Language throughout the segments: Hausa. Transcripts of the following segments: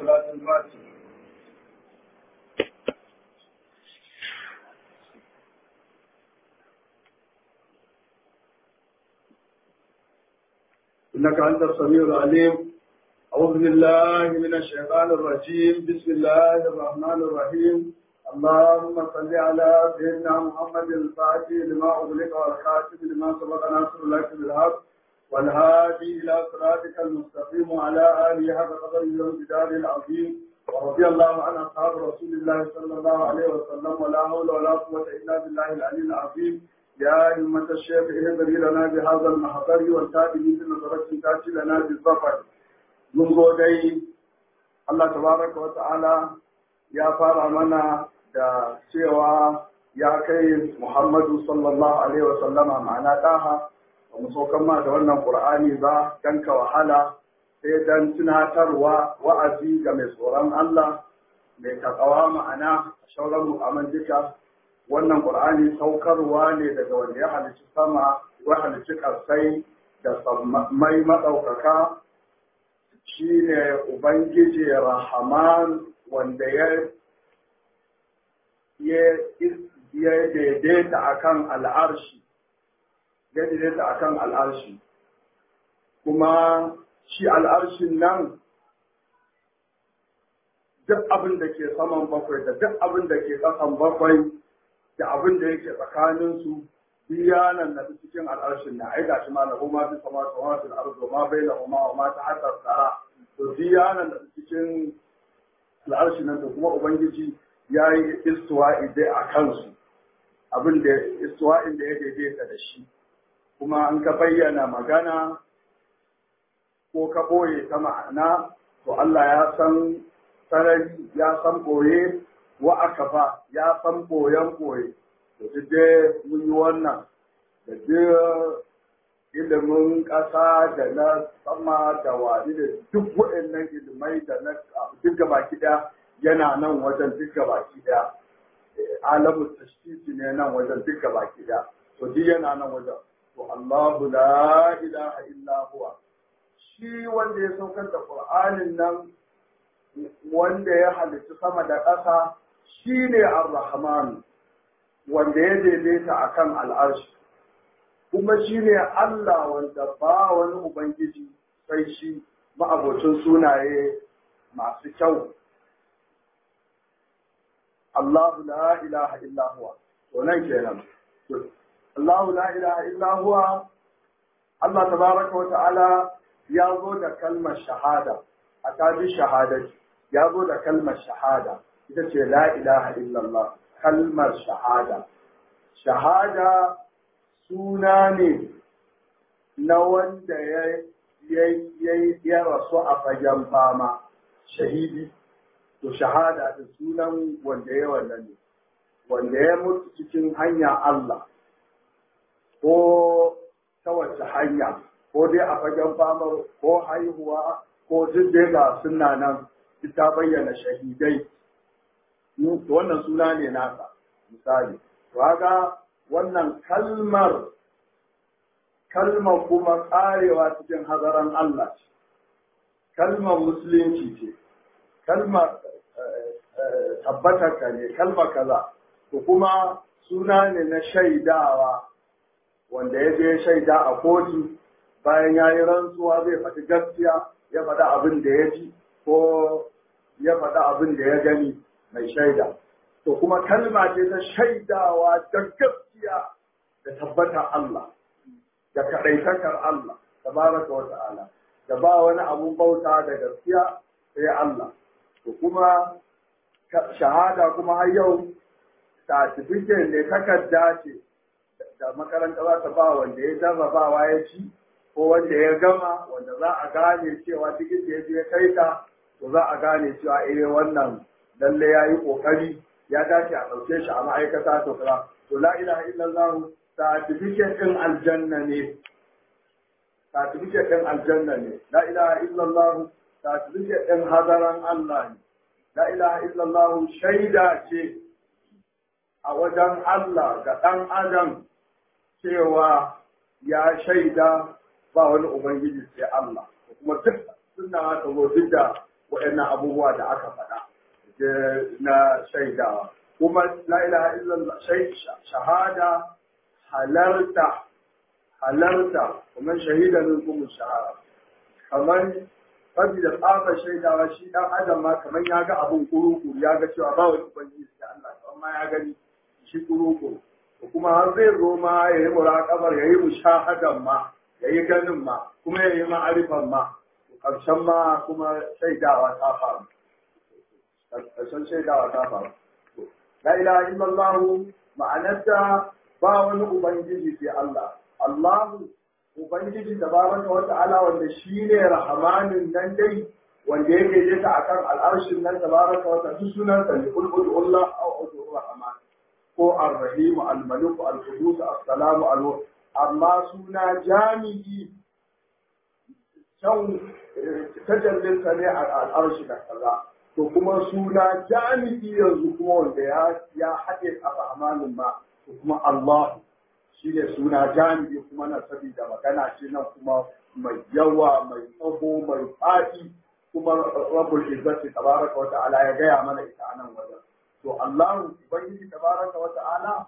صلاة الفاتحة إنك أنت السميع العليم أعوذ بالله من الشيطان الرجيم بسم الله الرحمن الرحيم اللهم صل على سيدنا محمد الفاتح لما أغلق والخاتم لما سبق ناصر لك بالحق والهادي إلى صراطك المستقيم وعلى آله حق قدره وامتداد العظيم ورضي الله عن أصحاب رسول الله صلى الله عليه وسلم ولا حول ولا قوة إلا بالله العلي العظيم يا أئمة الشيخ اهدري لنا بهذا المحضر والتابعين بنظرة تاتي لنا بالظفر mun zo dai Allah tabaraka wa ta'ala ya fara mana da cewa ya kai Muhammadu sallallahu alaihi wa sallama ma'ana daha ba mu saukan ma da wannan Qur'ani ba dan ka wahala sai dan tunatarwa wa'azi ga mai tsoron Allah mai takawa ma'ana shauran mu'aman duka wannan Qur'ani saukarwa ne daga wanda ya halicci sama ya halicci karsai da mai madaukaka shi ne Ubangiji Rahaman wanda ya ya daidaita akan al'arshi, ya daidaita akan al'arshi. Kuma shi al'arshin nan duk abin da ke saman bakwai da duk abin da ke ƙasan bakwai da abin da yake tsakaninsu biyanan na cikin al'arshin na ai gashi ma lahu ma fi sama sama fil ardu ma baina huma wa ma tahta sara to biyanan da cikin al'arshin nan to kuma ubangiji yayi istiwa'i dai a kansu abin da istiwa'in da ya daidaita da shi kuma an ka bayyana magana ko ka boye ta ma'ana to Allah ya san sarari ya san boye wa akafa ya san boyen boye da duk dai mun yi wannan da duk ilimin ƙasa da na sama da wani da duk waɗannan ilimai da na duk gaba ɗaya yana nan wajen duk gaba ɗaya alamun tashtiti ne nan wajen duk gaba ɗaya to duk yana nan wajen to Allahu la ilaha illa huwa shi wanda ya saukar da Qur'anin nan wanda ya halitta sama da ƙasa shine Ar-Rahman wanda ya daidaita a kan al'arshi, kuma shi ne Allah wanda ba wani Ubangiji sai shi ma'abocin sunaye masu kyau. Allahu la ilaha illahuwa, to nan kenan. Allahu la ilaha illahuwa, Allah tabaraka wa ta'ala ya zo da kalmar shahada, a tabi shahadati, ya zo da kalmar shahada, ita ce la ilaha illallah. kalmar shahada. Shahada suna ne na wanda ya rasu a fagen fama, shahidi, to shahada da sunan wanda ya wannan ne, wanda ya mutu cikin hanya Allah, ko ta wace hanya, ko dai a fagen famar, ko haihuwa, ko duk dai ga suna nan, ta bayyana shahidai. wannan suna ne nasa misali to haka wannan kalmar kalmar kuma karewa cikin hazaran Allah ce kalmar musulunci ce kalmar tabbatar ka ne kalmar kaza to kuma suna ne na shaidawa wanda ya je shaida a kotu bayan ya yi rantsuwa zai faɗi gaskiya ya faɗi abin da ya ji ko ya faɗi abin da ya gani mai shaida to kuma kalma ce ta shaidawa da gaskiya da tabbatar Allah da kaɗaitakar Allah tabaraka wa ta'ala da ba wani abun bauta da gaskiya sai Allah to kuma shahada kuma har yau certificate ne takarda ce da makaranta za ta ba wanda ya jarrabawa ya ci ko wanda ya gama wanda za a gane cewa cikin da ya je kai ta to za a gane cewa eh wannan lalle ya yi ƙoƙari ya dace a ɗauke shi a ma'aikata to kira to la ilaha illallah certificate ɗin aljanna ne certificate ɗin aljanna ne la ilaha illallah certificate ɗin hadaran Allah ne la ilaha illallah shaida ce a wajen Allah ga ɗan adam cewa ya shaida ba wani ubangiji sai Allah kuma duk suna ta zo duk da waɗannan abubuwa da aka faɗa na shaidawa kuma la ilaha illallah shahada halarta halarta kuma shahida min kuma shahara kamar saboda tsafa shaidawa shi dan adam ma kamar ya ga abun kuru ya ga cewa ba wani ubangiji da Allah kamar ma ya gani shi kuru kuma har zai zo ma ya yi muraƙabar ya yi mushahadan ma ya yi ganin ma kuma ya yi ma'arifan ma ƙarshen ma kuma shaidawa ta faru ƙarshen shaidawa ta faru la ilaha illallah ma'anarta ba wani ubangiji sai Allah Allahu ubangiji tabaraka wa ta'ala wanda shine rahmanin nan dai wanda yake je ta akan al'arshin nan tabaraka wa ta'ala sunan sa ne kul Allah aw udu rahman ko ar-rahim al-malik al-qudus as-salam al amma suna jami'i can tajallin sa ne al'arshi da kaza to kuma suna jami'i yanzu kuma wanda ya ya haɗe a rahmanin ma to kuma Allah shi ne suna jami'i kuma na sabida magana ce nan kuma mai yawa mai tsaho mai faɗi kuma rabbul izzati tabaraka wa ta'ala ya gaya mana ita a nan wajen to Allah ubangiji tabaraka wa ta'ala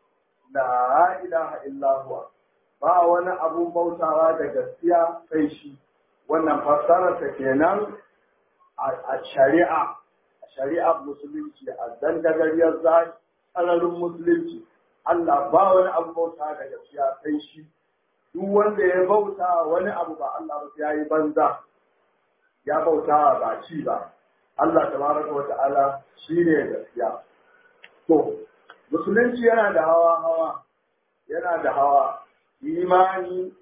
la ilaha illa huwa ba wani abun bautawa da gaskiya sai shi wannan fassarar ta kenan a shari'a a shari'ar musulunci a dandagariyar zai tsararin musulunci Allah ba wani abu bauta da gaskiya sai shi duk wanda ya bauta wani abu ba Allah ba ya yi banza ya bauta ba ci ba Allah tabaraka wa ta'ala shi ne gaskiya to musulunci yana da hawa hawa yana da hawa imani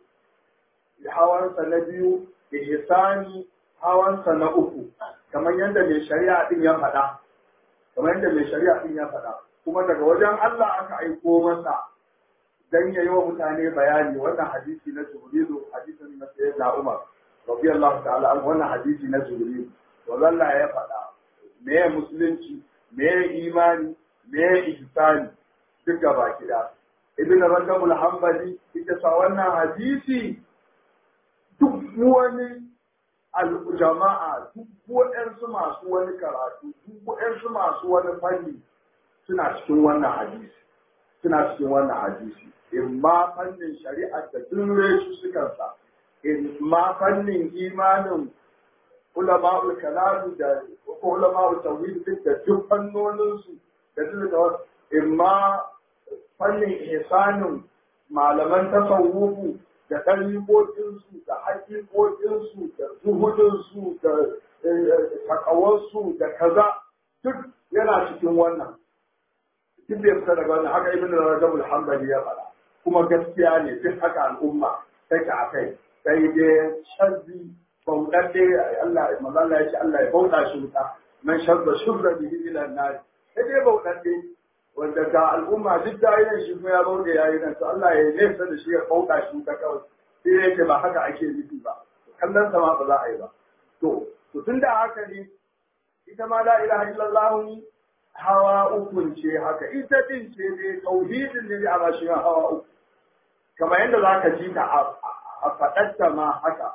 hawansa na biyu ihsani hawansa na uku kamar yadda mai shari'a din ya faɗa kamar yadda mai shari'a din ya faɗa kuma daga wajen Allah aka aiko masa dan ya yi wa mutane bayani wannan hadisi na Jibrilu hadisin na Sayyidina Umar radiyallahu ta'ala an wannan hadisi na Jibrilu to Allah ya faɗa me ya musulunci me ya imani me ya ihsani duk gaba kida Ibn Rajab al-Hanbali ita sa wannan hadisi duk wani al-jama'a duk waɗansu masu wani karatu duk waɗansu masu wani fanni suna cikin wannan hadisi suna cikin wannan hadisi in ma fannin shari'a da duk su suka sa in ma fannin imanin ulama'ul kalamu da ko ulama'ul tawhid duk da duk fannonin su da duk da in ma fannin ihsanin malaman tasawufu da ɗariƙoƙinsu da haƙiƙoƙinsu da zuhudinsu da takawarsu da kaza duk yana cikin wannan duk da fita daga wannan haka ibn rajab al-hanbali ya fara kuma gaskiya ne duk haka al'umma take a kai sai dai shazzi bauɗaɗɗe Allah manzo ya ce Allah ya bauta shi wuta man shazza shubra bihi ila an-nar sai dai bauɗaɗɗe wanda ga al'umma duk da yin shi kuma ya bauɗe yayi nan to Allah ya nesa da shi ya bauta shi wuta kawai sai yake ba haka ake nufi ba kallon sa ma ba za a yi ba to to tunda haka ne ita ma la ilaha illallah ni hawa uku ce haka ita din ce ne tauhidin ne a bashi hawa uku kamar yadda za ka ji ta a faɗatta ma haka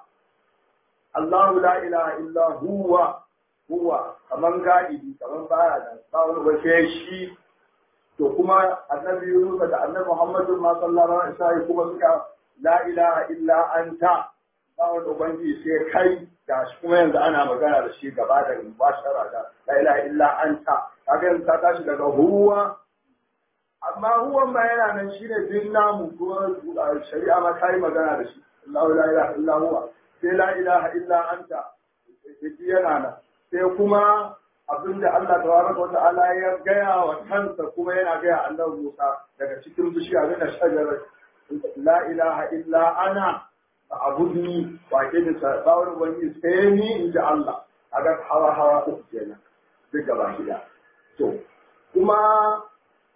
Allahu la ilaha illa huwa huwa kaman gadi kaman baya da tsawon wace shi to kuma annabi Yunus da annabi Muhammadu ma sallallahu alaihi wasallam kuma suka la ilaha illa anta tsawon ubangiji sai kai da shi kuma yanzu ana magana da shi gaba da mubashara da la ilaha illa anta kaga yanzu ta tashi daga huwa amma huwan ma yana nan shine din namu kuma shari'a ma ta yi magana da shi Allahu la ilaha illa huwa sai la ilaha illa anta sai yana nan sai kuma abinda Allah tabaraka wa ta'ala ya gaya wa kansa kuma yana gaya annabi Musa daga cikin bishiya da shajarar la ilaha illa ana abudni wa ke da sabawar wani sai ni in ji Allah a ga hawa hawa uku kenan duk gaba gida to kuma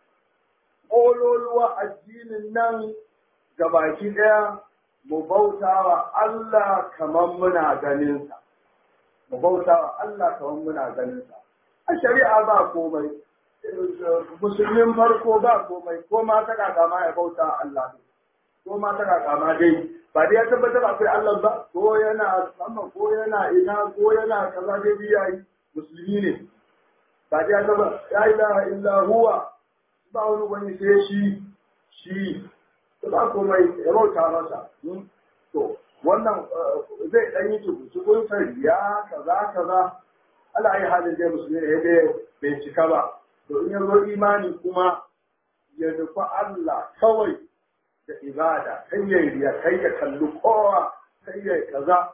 ƙololuwa addinin nan gabaki ɗaya mu bauta wa Allah kamar muna ganinsa mu bauta wa Allah kamar muna ganinsa a shari'a ba komai musulmin farko ba komai ko ma ta kaka ma ya bauta Allah ko ma ta kaka ma dai ba dai ya tabbatar akwai Allah ba ko yana sama ko yana ina ko yana kaza dai biya musulmi ne ba dai ya tabbatar la ilaha illa huwa ba wani wani sai shi shi ba komai ya bauta masa to wannan zai dan yi tukun ya kaza kaza Allah ai halin dai musulmi ne dai bai cika ba to in ya zo imani kuma ya nufi Allah kawai da ibada kai ya riya kai ya kalli kowa kai ya kaza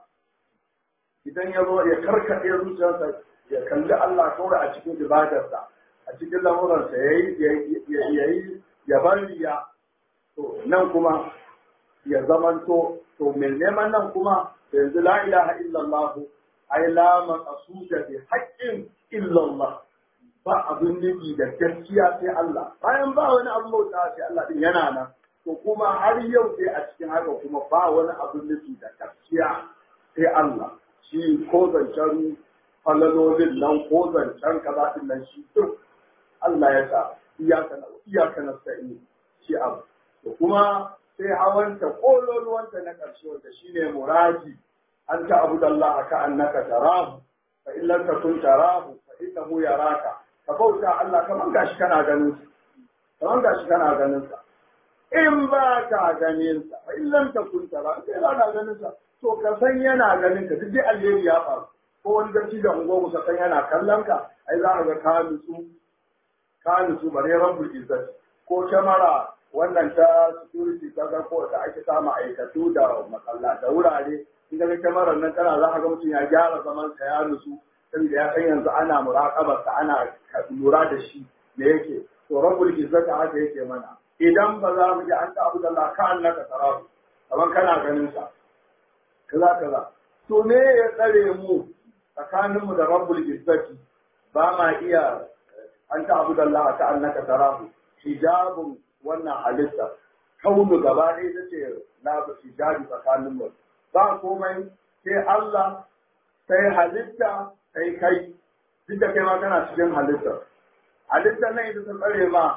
idan ya zo ya karkaɗe zuciyarsa ya kalli Allah kawai a cikin ibadarsa a cikin lamuransa ya yi ya bar riya to nan kuma ya zamanto to mai neman nan kuma yanzu la ilaha illallah ai la maqsuda bi haqqin illallah ba abin nufi da gaskiya sai Allah bayan ba wani abu bauta sai Allah din yana nan to kuma har yau sai a cikin haka kuma ba wani abin nufi da gaskiya sai Allah shi ko zancen falalolin nan ko zancen kaza din nan shi duk Allah ya sa iyaka na iyaka na sa'i shi abu to kuma sai hawanta kololuwanta na ƙarshe wanda shine muraji an ta abu da Allah ka annaka tarahu fa in lam takun tarahu fa innahu yaraka ka bauta Allah kaman gashi kana ganin sa kaman gashi kana ganin sa in ba ka ganin sa fa in lam takun tarahu sai ba ka ganin sa to ka san yana ganin ka duk dai alheri ya faru ko wani gaci da ungo ka san yana kallon ka ai za ka ga ka nutsu ka nutsu bare rabbul izzati ko kyamara wannan ta security ta ga ko da ake sa ma'aikatu da makalla da wurare in ga kyamarar nan tana za ka ga mutum ya gyara zaman sa ya nutsu saboda ya san yanzu ana muraƙabar sa ana lura da shi da yake to rabbul izzati haka yake mana idan ba za mu ji an ta abu da Allah ka annaka tarahu kamar kana ganin sa kaza kaza to me ya tsare mu tsakaninmu da rabbul izzati ba ma iya an ta abu da Allah ka annaka tarahu hijabun wannan halitta kaunu gaba ɗaya ta ce na hijabi tsakanin mu ba komai sai Allah sai halitta sai kai duk da kai ma kana cikin halitta halitta nan ita ta tsare ma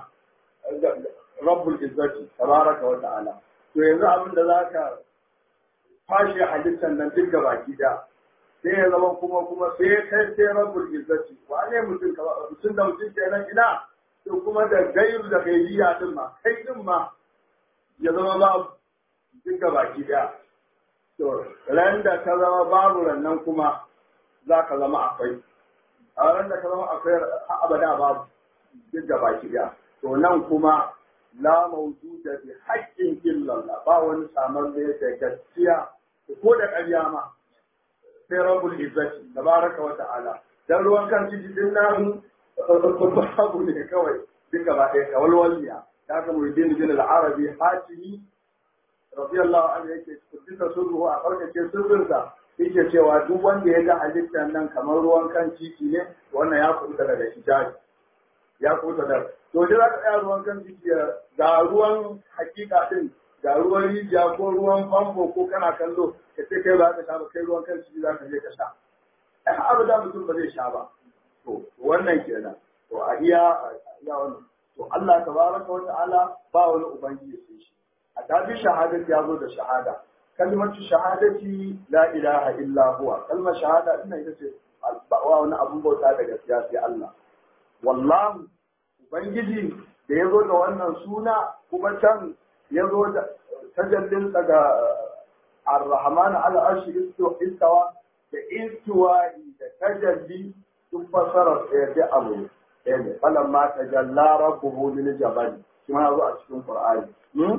rabbul izzati tabaraka wa ta'ala to yanzu abin da zaka fashe halittar nan duk gaba da sai ya zama kuma kuma sai kai sai rabbul izzati wane mutum ka mutum da mutum kenan ina to kuma da gairu da gairiya din ma kai din ma ya zama ba duk gaba da to ran da ka zama babu nan kuma za ka zama akwai a ran da ka zama akwai abada babu duk gaba da to nan kuma la mawjuda bi haqqin illallah ba wani samar da gaskiya ko da ƙarya ma sai rabbul izzati tabaraka wa ta'ala dan ruwan kan ciki din nan babu ne kawai duka ba ɗaya kawal waliya da ka muridin bin al-arabi hatimi radiyallahu anhu yake kudisa sirruhu a farkace sirrinsa yake cewa duk wanda ya ga halittar nan kamar ruwan kan titi ne wannan ya kuɗa daga hijabi ya kuɗa da to da za ka tsaya ruwan kan titi ga ruwan hakika din ga ruwan rijiya ko ruwan famfo ko kana kallo ka ce kai ba ka sha ba kai ruwan kan ciki za ka je ka sha ai abu da mutum ba zai sha ba to wannan kenan to a iya iya wannan to Allah tabaraka wa ta'ala ba wani ubangiji sai shi a tabi shahadati ya zo da shahada kalmatu shahadati la ilaha illa huwa kalmar shahada ina ita ce ba wani abun bauta da gaskiya sai Allah wallahi ubangiji da ya zo da wannan suna kuma can ya zo da tajallinsa ga ar-rahman al-arshi istawa da istiwa'i da tajalli duk fasarar ɗaya da abu ɗaya ne falan ma tajalla rabbuhu lil jabal shi ma zo a cikin qur'ani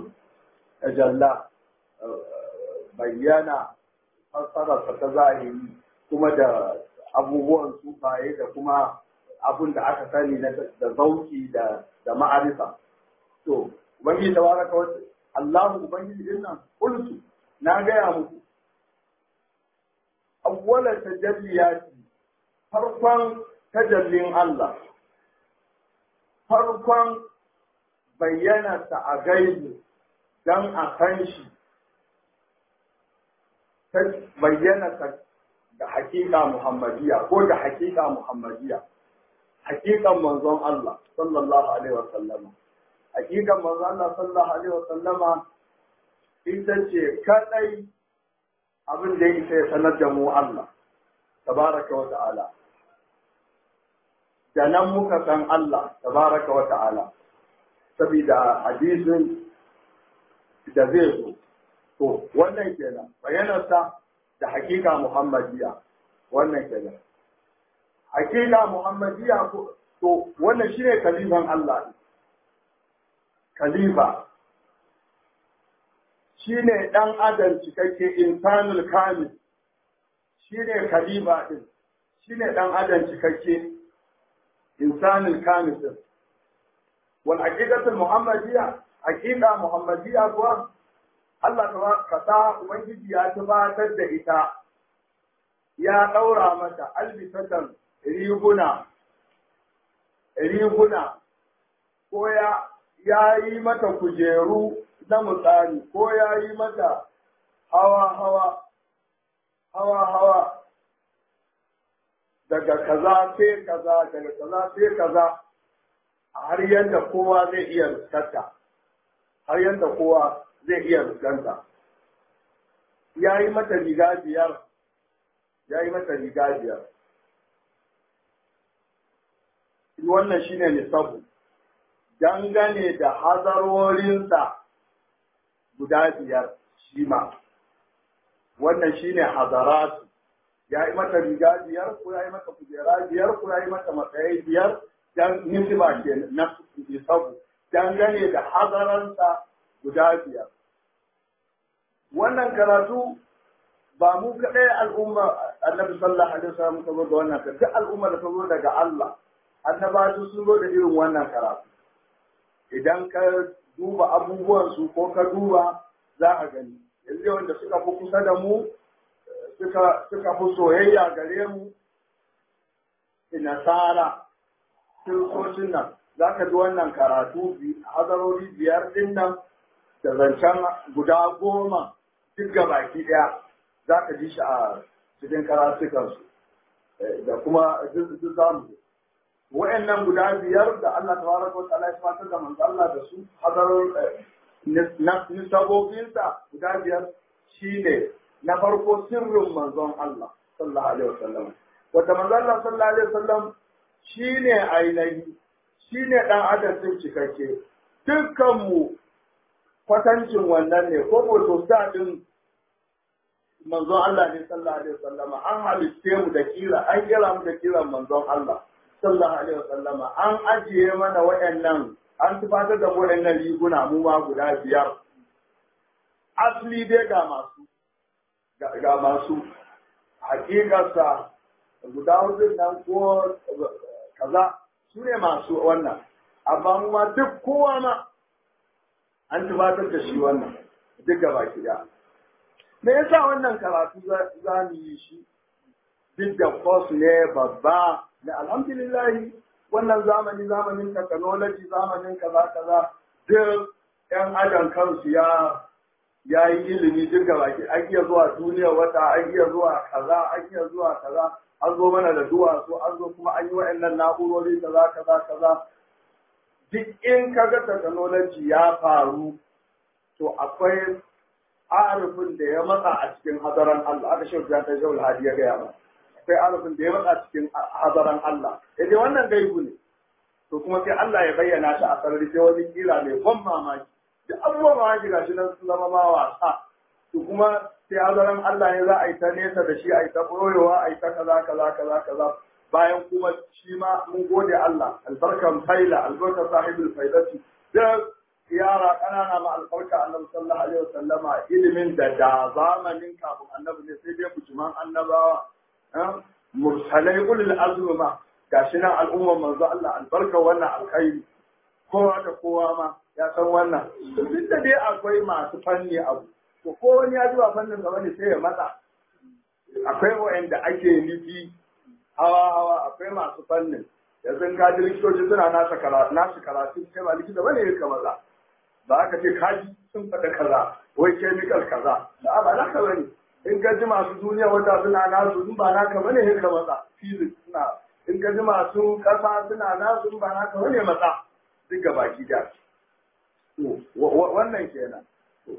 tajalla bayyana fasarar ta zahiri kuma da abubuwan sufaye da kuma abun da aka sani da zauki da da ma'arifa to ubangiji tabaraka wa Allah ubangiji din nan kultu na gaya muku awwala tajalliyati farkon tajallin Allah farkon bayyana ta a gaibu dan a san shi ta bayyana ta da hakika muhammadiya ko da hakika muhammadiya hakikan manzon Allah sallallahu alaihi wa sallama hakikan manzo Allah sallallahu alaihi wa sallama ita ce kadai abin da ya isa ya sanar da mu Allah tabaraka wa ta'ala da nan muka san Allah tabaraka wa ta'ala saboda hadisin da zai zo to wannan kenan bayanarsa da hakika muhammadiya wannan kenan hakika muhammadiya to wannan shine kalifan Allah kalifa shine dan adam cikakke insanul kamil shine kalifa din shine dan adam cikakke insanul kamil din wal haqiqatul muhammadiyya haqiqa muhammadiyya kuwa Allah ka sa ubangiji ya tabbatar da ita ya daura mata albisatan riguna riguna ko ya ya yi mata kujeru na misali ko ya yi mata hawa hawa hawa hawa daga kaza sai kaza daga kaza sai kaza har yadda kowa zai iya riskanta har yadda kowa zai iya riskanta ya yi mata riga biyar ya yi mata riga biyar wannan shine nisabu dangane da hazarorinsa guda biyar shi ma wannan shine hazaratu ya yi mata riga biyar ko ya yi mata kujera biyar ko ya yi mata matsayi biyar dan nisba ke na nisabu dangane da hazaransa guda biyar wannan karatu ba mu kaɗai al'umma annabi sallallahu alaihi wasallam ka zo da wannan karatu duk al'umma da ta zo daga Allah annabatu sun zo da irin wannan karatu idan ka duba abubuwansu ko ka duba za a gani yanzu wanda suka fi kusa da mu suka fi soyayya gare mu nasara kiristocin nan za ka ji wannan karatu hazarori biyar din nan da zancen guda goma duk baki ɗaya za ka ji shi a cikin karatukansu da kuma duk zamu wa'annan guda biyar da Allah tabaraka wa ta'ala ya fatar da manzo Allah da su hadarar nisabobinsa guda biyar shine na farko sirrin manzon Allah sallallahu alaihi wasallam wanda manzo Allah sallallahu alaihi wasallam shine ainihi shine dan adam din cikakke dukkan mu kwatancin wannan ne ko ko din manzon Allah ne sallallahu alaihi wasallam an halitte mu da kira an kira mu da kiran manzon Allah sallallahu alaihi wasallama an ajiye mana waɗannan an tufatar da waɗannan riguna mu ma guda biyar asali dai ga masu ga masu hakikarsa guda hudu nan ko kaza su ne masu wannan amma mu ma duk kowa ma an tufatar da shi wannan duk gaba ɗaya me yasa wannan karatu za mu yi shi duk da kos ne babba da alhamdulillahi wannan zamani zamanin technology zamanin kaza kaza duk yan adam kansu ya ya yi ilimi duk da baki an iya zuwa duniya wata an iya zuwa kaza an iya zuwa kaza an zo mana da duwatsu an zo kuma an yi wa'annan na'urori kaza kaza kaza duk in kaga technology ya faru to akwai arifin da ya matsa a cikin hadaran Allah aka shi ta shawul hadi ya gaya ba akwai arifin da ya matsa cikin hadaran Allah yaje wannan gaibu ne to kuma sai Allah ya bayyana shi a sarari sai wani kila mai ban mamaki da abubuwan mamaki gashi nan sun zama ma wasa to kuma sai hadaran Allah ne za a yi ta nesa da shi a yi ta ɓoyewa a yi ta kaza kaza kaza kaza bayan kuma shi ma mun gode Allah albarkan faila albarkan sahibul faidati da yara ƙanana ma albarka annabi sallallahu alaihi wasallama ilimin da da zamanin kafin annabi ne sai dai bujuman annabawa mursalai ulul azmi ma gashi nan al'ummar manzo Allah albarka wannan alkhairi kowa da kowa ma ya san wannan duk da dai akwai masu fanni abu to ko wani ya zuwa fannin gaba ne sai ya matsa akwai wa'anda ake nufi hawa hawa akwai masu fannin yanzu ka ji likitoci suna nasa karatu nasu karatu kai ba likita bane ka maza ba aka ce kaji sun faɗa kaza wai chemical kaza da ba naka bane in ka ji masu duniya wata suna nasu in ba naka bane sai ka matsa physics suna in ka ji masu ƙasa suna nasu in ba naka bane matsa duk ga baki da to wannan kenan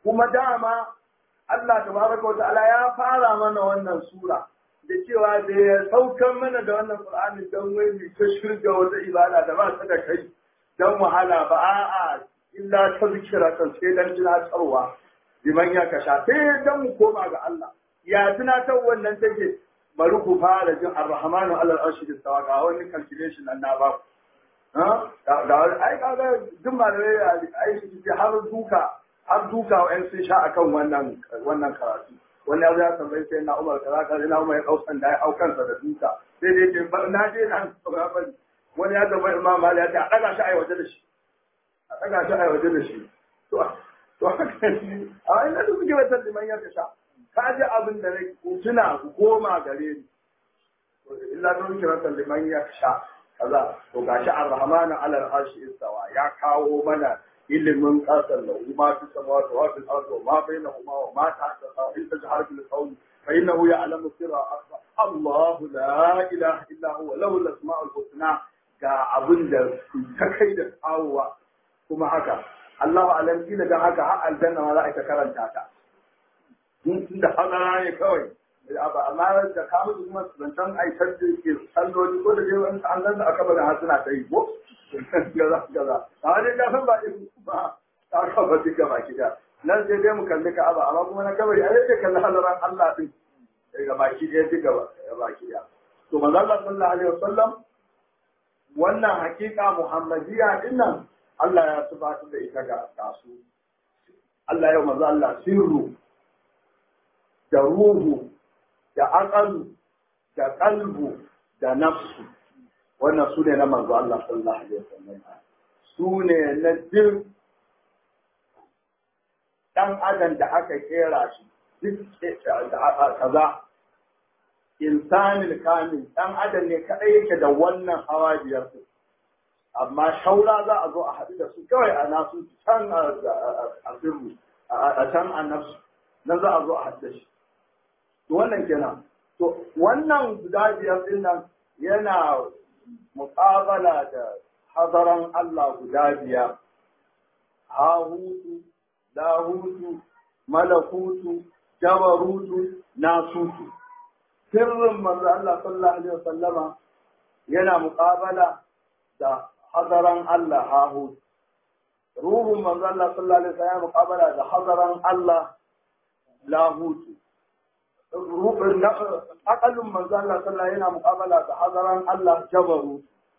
kuma dama Allah tabaraka wa ta'ala ya fara mana wannan sura da cewa da ya saukan mana da wannan Qur'ani don wai mu ta shirga wata ibada da ba ta da kai don wahala ba a'a illa ta zikira kan sai dan tunatarwa liman ya kasha sai dan mu koma ga Allah ya tunatar wannan take bari ku fara jin ar-rahmanu alal arshi istawa ga wani calculation nan na ba ha ga ai kaga duk malamai ai su har duka har duka wa'yan sun sha akan wannan wannan karatu wani ya ya tambayi sai na umar kaza kaza na umar ya kausan da ya hau kansa da duka sai dai ce na je na ba bari wani ya tambayi imam mali ya ce a daga shi a waje da shi a daga shi a waje da shi to to haka ne a wani da suke wata liman ya sha ka ji abin da nake ku tuna ku koma gare ni illa don kira liman ya sha kaza to gashi ar-rahmanu alal arshi istawa ya kawo mana ilimin kasar da ma fi sama da wa fil ardi ma bainahuma wa ma ta'ta in tajhar bil qawl fa innahu ya'lamu sirra akhfa Allah la ilaha illa huwa lahu al-asma'ul husna ga abin da ta kai da tsawowa kuma haka Allah alam kila dan haka har aljanna ma za a ta karanta ta mun tun da hadara ne kawai amma da ka mutu kuma zancen aitar da ke salloli ko da dai wani an zanta aka bada har suna ta yi ko gaza gaza a dai ka san ba irin ba ta ka ba duka baki da nan sai dai mu kalli ka'aba amma kuma na kabari ai sai kalli halaran Allah din ga baki ɗaya duka ga baki ɗaya to manzo Allah sallallahu alaihi wasallam wannan hakika muhammadiyya din nan Allah ya subhanahu da ita ga kasu Allah ya manzo Allah sirru da ruhu da aqalu da qalbu da nafsu wannan su ne na manzo Allah sallallahu alaihi wasallam su ne na duk dan adam da aka kera shi duk kaza insanil kamil dan adam ne kadai yake da wannan hawa biyar su amma shaura za a zo a haɗu da su kawai a nasu can a sirru a can a nafsu nan za a zo a haɗu da shi to wannan kenan to wannan guda biyar din nan yana muƙabala da hadaran Allah guda biyar hahutu lahutu malakutu jabarutu nasutu sirrin manzo Allah sallallahu alaihi wasallama yana muƙabala da hadaran Allah hahutu ruhun manzo Allah sallallahu alaihi wasallam muƙabala da hadaran Allah lahutu akalin manzo Allah sallallahu yana muqabala da hazaran Allah jabaru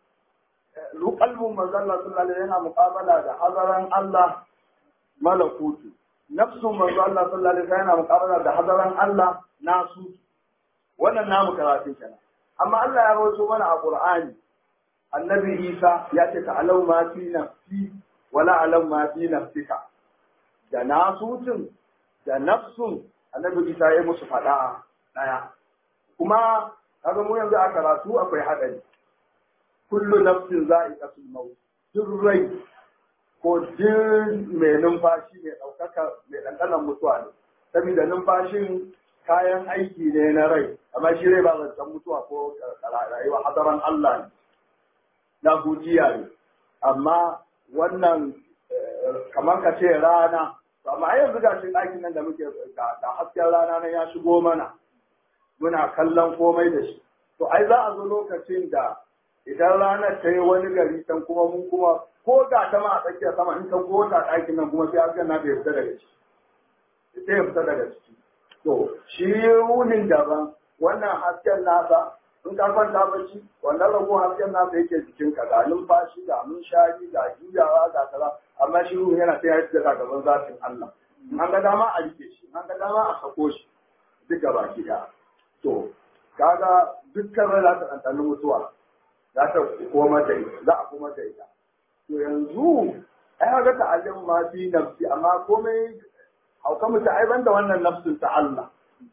qalbun manzo Allah sallallahu yana muqabala da hazaran Allah malakutu nafsun manzo Allah sallallahu yana muqabala da hazaran Allah nasu wannan namu karatu kenan amma Allah ya rawaito mana a Qur'ani annabi Isa ya ce ta'alau ma fi nafsi wala alam ma fi nafsika da nasutun da nafsun annabi isa ya musu faɗa ɗaya kuma kaga mu yanzu a karatu akwai haɗari kullu nafsin za'iqatul maut duk rai ko duk mai numfashi mai ɗaukaka mai ɗanɗanon mutuwa ne saboda numfashin kayan aiki ne na rai amma shi rai ba zancen mutuwa ko rayuwa hadaran Allah ne na gujiya ne amma wannan kamar ka ce rana amma a yanzu gashin ɗakin nan da muke da hasken rana nan ya shigo mana muna kallon komai da shi to ai za a zo lokacin da idan ranar ta yi wani gari can kuma mun kuma ko ga ta ma a tsakiyar sama in ka gota ɗakin nan kuma sai hasken na bai fita daga ciki sai ya fita daga ciki to shi wunin daban wannan hasken nasa in ka kwanta bacci wannan rago hasken nasa yake jikinka ga numfashi ga munshari ga juyawa ga kaza amma shi ruhu yana sai ya yi daga gaban zafin Allah an ga dama a rike shi an ga dama a sako shi duk gaba ki da to kaga dukkan rai za ta ɗanɗani mutuwa za ta koma da ita za a koma da ita to yanzu ai ga ta alim ma fi nafsi amma komai hauka mutu ai banda wannan nafsin ta Allah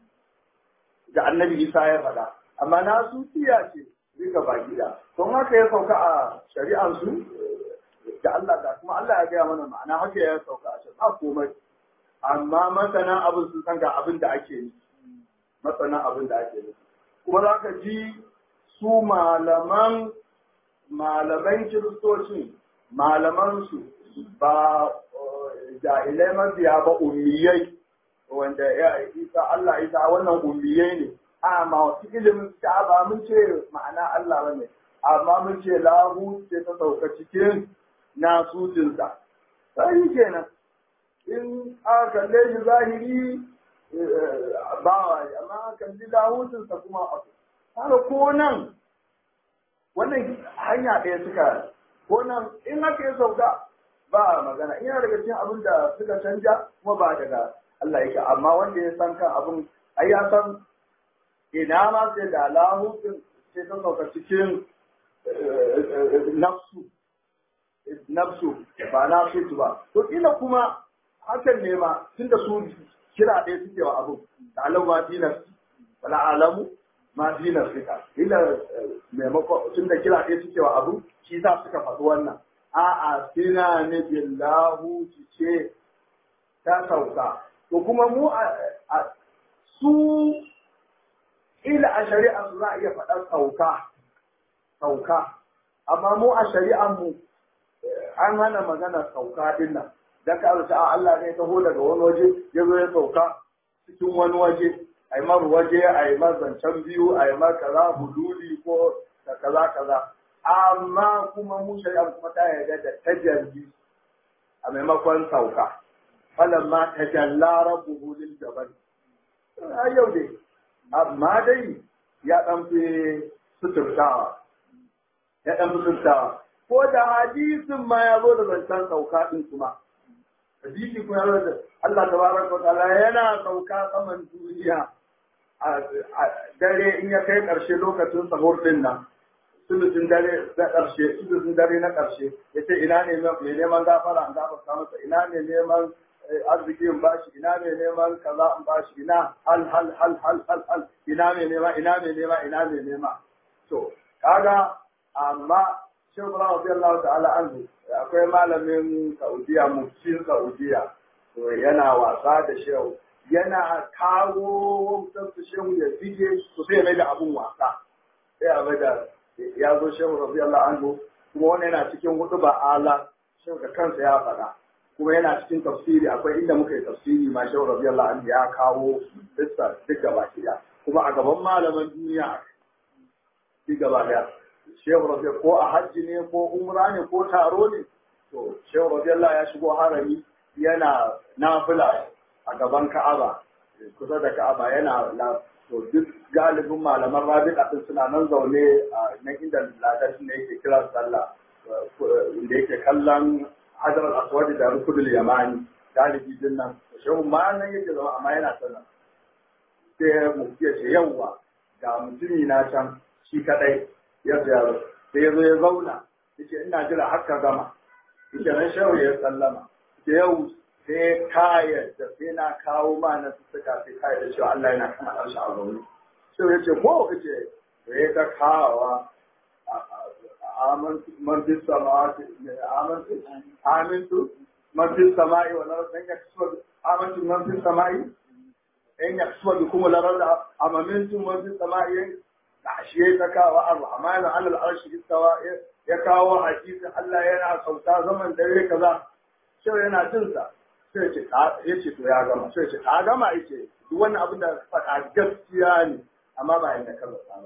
da annabi Isa ya faɗa amma na su tiya ce duka baki da don haka ya sauka a shari'ansu da Allah da kuma Allah ya gaya mana ma'ana haka ya sauka a cikin ba komai amma masana abin sun san ga abin da ake yi masana abin da ake yi kuma za ka ji su malaman malaman kiristocin malaman su ba jahilai mafiya ba ummiyai wanda ya isa Allah isa wannan ummiyai ne amma wasu ilimin ta ba mun ce ma'ana Allah ba ne amma mun ce lahu ce ta sauka cikin nasutinsa sai kenan in aka kalle shi zahiri bawa amma aka kalli lahutinsa kuma abu haka ko nan wannan hanya ɗaya suka ko nan in aka yi sauka ba magana ina daga cikin abin da suka canja kuma ba daga Allah yake amma wanda ya san kan abin ai ya san ina ma sai da lahutin sai ta sauka cikin nafsu nafsu ba na fitu ba to kila kuma hakan ne ma tunda su kira ɗaya suke wa abu da alamu ma fi nafsi wala alamu ma fi nafsika kila maimakon tunda kira ɗaya suke wa abu shi sa suka faɗi wannan a'a sina ne billahu ce ta sauka to kuma mu a su ila a shari'a su za a iya faɗar sauka sauka amma mu a shari'an mu an hana magana sauka din nan dan ka rubuta a Allah ne taho daga wani waje ya zo ya sauka cikin wani waje a yi mar waje a yi mar zancen biyu a yi mar kaza huduli ko da kaza kaza amma kuma mu shari'a kuma ta yarda da tajalli a maimakon sauka falan ma tajalla rabbuhu lil jabal a yau dai amma dai ya dan fi suturtawa ya dan fi suturtawa ko da hadisin ma ya zo da zancen sauka din kuma hadisi kuma ya zo da Allah tabaraka wa ta'ala yana sauka saman duniya a dare in ya kai karshe lokacin sahur din nan sulusun dare na karshe sulusun dare na karshe yace ina ne mai neman gafara an gafarta masa ina ne neman arziki in bashi ina ne neman kaza in bashi ina hal hal hal hal hal hal ina ne nema ina ne nema ina ne nema to kaga amma Shehu Ibrahim radiyallahu ta'ala anhu akwai malamin Saudiya muftin Saudiya to yana wasa da shehu yana kawo wutar su shehu ya fige to sai mai da abun wasa sai a mai da ya zo shehu radiyallahu anhu kuma wani yana cikin hudu ba ala shehu da kansa ya faɗa kuma yana cikin tafsiri akwai inda muka yi tafsiri ma shehu radiyallahu anhu ya kawo dukkan duk gaba ɗaya kuma a gaban malaman duniya duk gaba ɗaya shehu rabi ko a hajji ne ko umra ne ko taro ne to shehu radiyallahu ya shigo harami yana nafila a gaban ka'aba kusa da ka'aba yana na to duk galibin malaman rabi'a din suna nan zaune a nan inda ladashin ne yake kira sallah inda yake kallon hajar al-aswad da rukudul yamani galibi din nan shehu ma nan yake zama amma yana sallah sai mu ce yawwa ga mutumi na can shi kadai ya ziyaro sai ya zo ya zauna yace ina jira har ka gama yace nan shehu ya sallama da yau sai kaya da sai na kawo ma na suka sai kaya da cewa Allah yana kan harshe a zaune shehu ya ce ko yace da ya ta kawawa amantu man fi samawati amantu amintu man fi samai wa nar dan yaksu amantu man fi samai in yaksu bikum la rada amamintu man fi samai shi ya ta kawo ar-rahman ala al-arshi istawa ya kawo hadisin Allah yana sauta zaman dare kaza sai yana jin sa sai ce ya ce to ya gama sai ce ka gama yace duk wannan abin da faɗa gaskiya ne amma ba yanda ka zata ba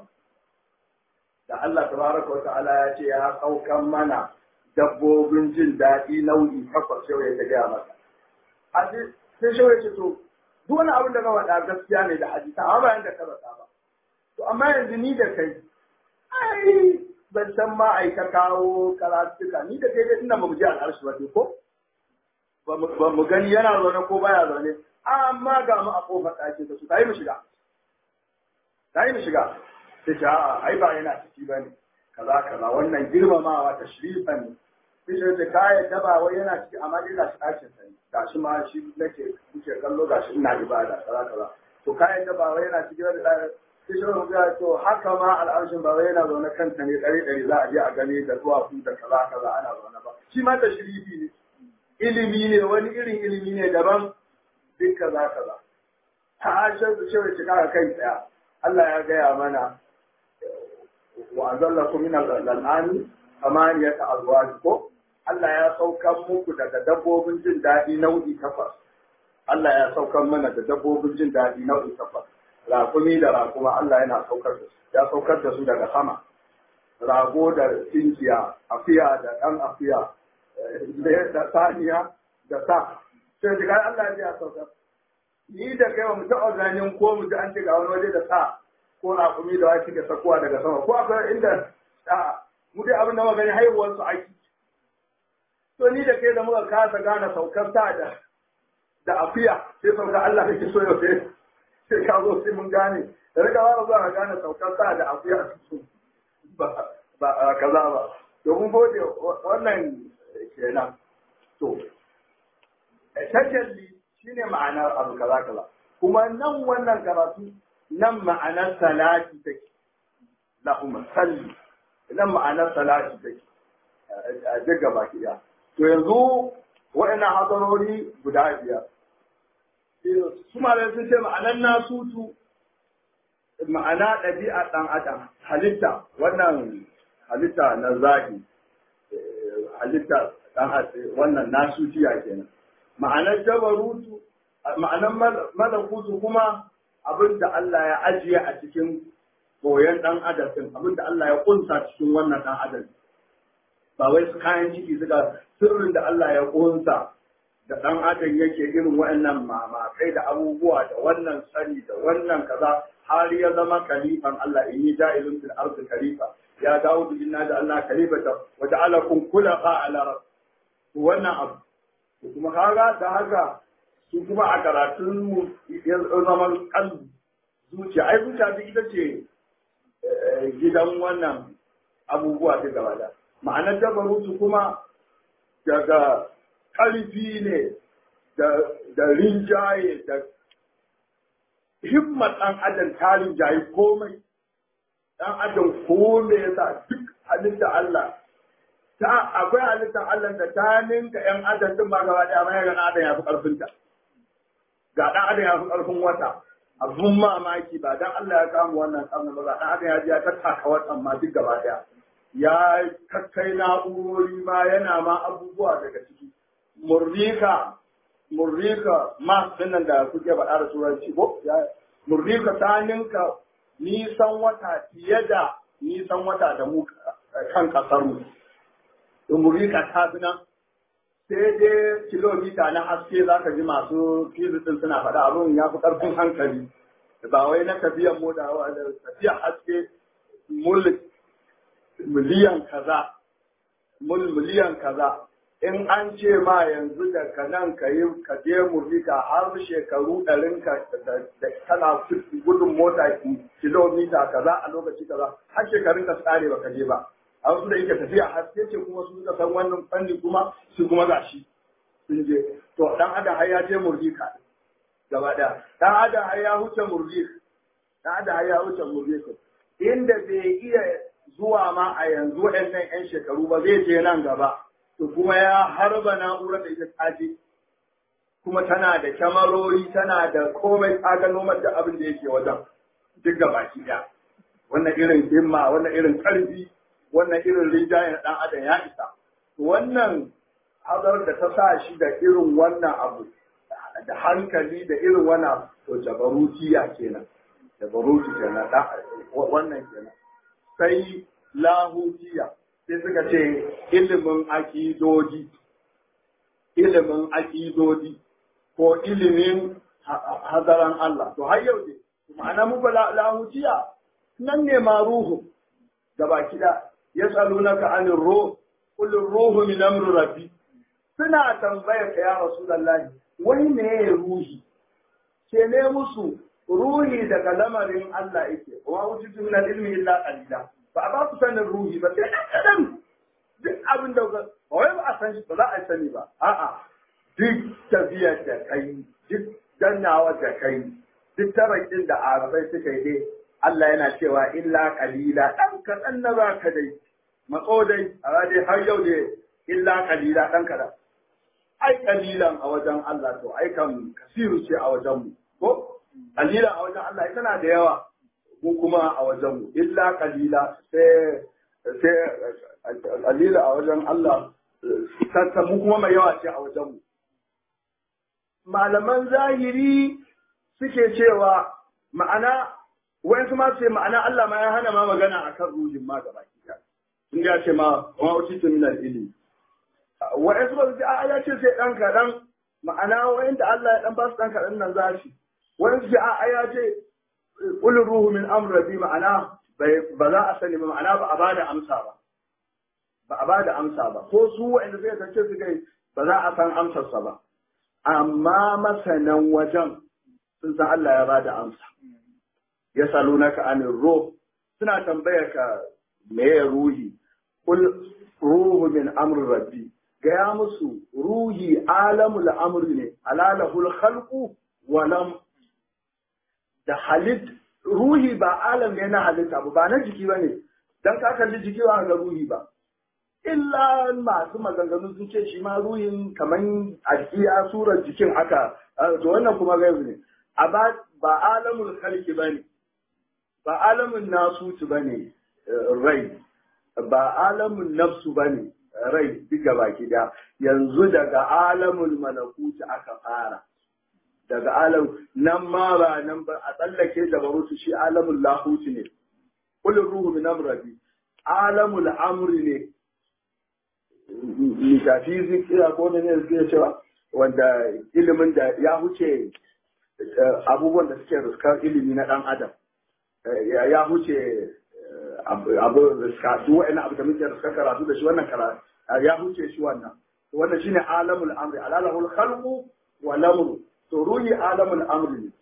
da Allah tabaraka wa ta'ala ya ce ya saukan mana dabbobin jin daɗi nau'i takwas sai ya gaya masa hadisi sai shi ya ce to duk wani abin da ka faɗa gaskiya ne da hadisi amma ba yanda ka zata ba To amma yanzu ni da kai, ai ban san ma ai ka kawo karatuka ni da kai dai ina ba mu ji al'arshi ba ko? Ba mu gani yana zaune ko baya zaune, amma ga mu a kofar ɗaki da su, ta yi mu shiga. Ta yi mu shiga. Ta ce a'a ai ba yana ciki ba ne, kaza kaza wannan girmamawa ta shirifa ne. Sai ce ka yadda ba wai yana ciki amma dai gashi ɗakin sa ne. Gashi ma shi nake kuke kallo gashi ina ibada kaza kaza. To ka yadda ba wai yana ciki ba da kishin ga to haka ma al'arshin ba wai yana zaune kanta ne ɗari ɗari za a je a gani da duwatsu da kaza kaza ana zaune ba shi ma da shirifi ne ilimi ne wani irin ilimi ne daban duk kaza kaza ta hashar da shi shiga kai tsaya Allah ya gaya mana wa azalla ku min al-an'ami amaniyata azwaj ko Allah ya saukar muku daga dabbobin jin daɗi nau'i takwas Allah ya saukar mana da dabbobin jin daɗi nau'i takwas rakumi da rakuma Allah yana saukar da su ya saukar da su daga sama rago da tinkiya afiya da ɗan afiya da saniya da sa sai shiga Allah ya saukar ni da kai mu taɓa ganin ko mu ji an ce ga wani waje da sa ko rakumi da wani suke sakuwa daga sama ko akwai inda a mu dai abin da muka gani haihuwar su aiki to ni da kai da muka kasa gane saukar sa da da afiya sai saukar Allah kake so yau sai sai ka zo sai mun gane da rika wara zuwa ka gane saukar sa da afiya su ba ba kaza ba to mun gode wannan kenan to tajalli shine ma'anar abu kaza kaza kuma nan wannan karatu nan ma'anar salati take lahumma salli nan ma'anar salati take a duk gaba ki to yanzu wa'annan hadarori guda biyar su malamai sun ce ma'anar nasutu ma'ana ɗabi'a ɗan adam halitta wannan halitta na zaki halitta ɗan wannan nasutiya kenan ma'anar jabarutu ma'anar malakutu kuma abin da Allah ya ajiye a cikin koyon ɗan adam ɗin abin da Allah ya kunsa cikin wannan ɗan adam ba wai su kayan ciki suka sirrin da Allah ya kunsa da ɗan adam yake irin waɗannan mamakai da abubuwa da wannan sani da wannan kaza har ya zama kalifan Allah in yi ja'ilun fil ardi khalifa ya dawo inna da Allah khalifata wa ja'alakum khulafa ala rabb wannan abu kuma kaga da haka su kuma a karatun mu ya zama kalbi zuciya ai zuciya ita ce gidan wannan abubuwa ta gaba da ma'anar dabarutu kuma daga ƙarfi ne da rinjaye da himmat ɗan adam ta rinjaye komai ɗan adam kome ya sa duk halitta Allah ta akwai halittar Allah da ta ninka ‘yan adam din ba gaba ɗaya mai ga adam ya fi ƙarfinta ga ɗan adam ya fi ƙarfin wata abun mamaki ba dan Allah ya kama wannan ƙarni ba ɗan adam ya ji ya tattaka watan ma duk gaba ɗaya ya kakkai na'urori ma yana ma abubuwa daga ciki murrika murrika mas dinnan da kuke faɗa da turanci ko murrika ta ninka nisan wata fiye da nisan wata da mu kan kasar mu murrika ta fi nan sai dai kilomita na haske za ka ji masu fizikin suna faɗa abin ya fi ƙarfin hankali ba wai na tafiyan mota da tafiyan haske mulk miliyan kaza mul miliyan kaza in an ce ma yanzu da ka nan ka yi ka je murika har shekaru ɗarin ka da kana gudun mota kilomita kaza a lokaci kaza har shekarun ka tsare ba ka je ba a wasu da yake tafiya haske ce kuma su suka san wannan fanni kuma su kuma gashi sun je to dan adam har ya je murika gaba ɗaya dan adam har ya huce murika dan adam har ya huce murika inda bai iya zuwa ma a yanzu waɗannan 'yan shekaru ba zai je nan gaba to kuma ya harba na'urar da ita tsaje kuma tana da kyamarori tana da komai tsaga da abin da yake wajen duk ga baki ɗaya wannan irin himma wannan irin ƙarfi wannan irin rinjayen ɗan adam ya isa wannan hazar da ta sa shi da irin wannan abu da hankali da irin wannan to jabarutiya kenan jabaruti kenan wannan kenan sai lahutiya sai suka ce ilimin akidodi ilimin akidodi ko ilimin hadaran Allah to har yau ne ma'ana mu ba lahutiya nan ne ma ruhu da baki da yasalunaka anir ruh qul ruhu min amri rabbi suna tambayar ka ya rasulullahi wai me ruhi ke ne musu ruhi daga lamarin Allah yake wa wujudu min al-ilmi illa qalila ba a ba su sanin ruhi ba sai kadan duk abin da ba wai ba a san shi ba za a sani ba a'a duk tafiyar da kai duk dannawa da kai duk tarakin da arabai suka yi dai Allah yana cewa illa qalila dan kadan na za ka dai matso dai a dai har yau dai illa qalila dan kadan ai kalilan a wajen Allah to ai kan kasiru ce a wajen mu ko kalila a wajen Allah tana da yawa mu kuma a wajen mu illa kalila sai sai kalila a wajen Allah sassamu kuma mai yawa ce a wajenmu malaman zahiri suke cewa ma'ana wayansu ma ce ma'ana Allah ma ya hana ma magana akan ruhin ma gaba ki sun ya ce ma wa utitu min al-ilmi wayansu ba su ce a ya ce sai dan kadan ma'ana wayanda Allah ya dan ba su dan kadan nan zashi wayansu ce a ya ce qul ruhu min amri rabbi ma'ana ba za a sani ba ma'ana ba a bada amsa ba ba a bada amsa ba ko su wayanda suka tace su kai ba za a san amsarsa ba amma masanan wajen sun san Allah ya bada amsa ya salunaka anir ruh suna tambaya ka me ruhi kul ruhu min amri rabbi gaya musu ruhi alamul amri ne alalahul khalqu wa lam da halit ruhi ba alam ne na halitta ba ba na jiki ba ne dan ka kalli jiki ba ga ruhi ba illa masu maganganu sun ce shi ma ruhin kaman a surar jikin haka to wannan kuma gaibu ne a ba alamul khalqi ba ne ba alamun nasutu ba ne rai ba alamun nafsu ba ne rai duka baki da yanzu daga alamun malakuti aka fara daga alam nan ma ba nan ba a tsallake da barutu shi alamun lahuti ne kullu ruhu min amrabi alamul amri ne metafizik ina ko ne ne cewa wanda ilimin da ya huce abubuwan da suke ruskar ilimi na dan adam ya huce abu riska su wa'ina abu da muke riska karatu da shi wannan karatu ya huce shi wannan to wannan shine alamul amri alalahul khalqu wa lamru to ruhi alamul amri ne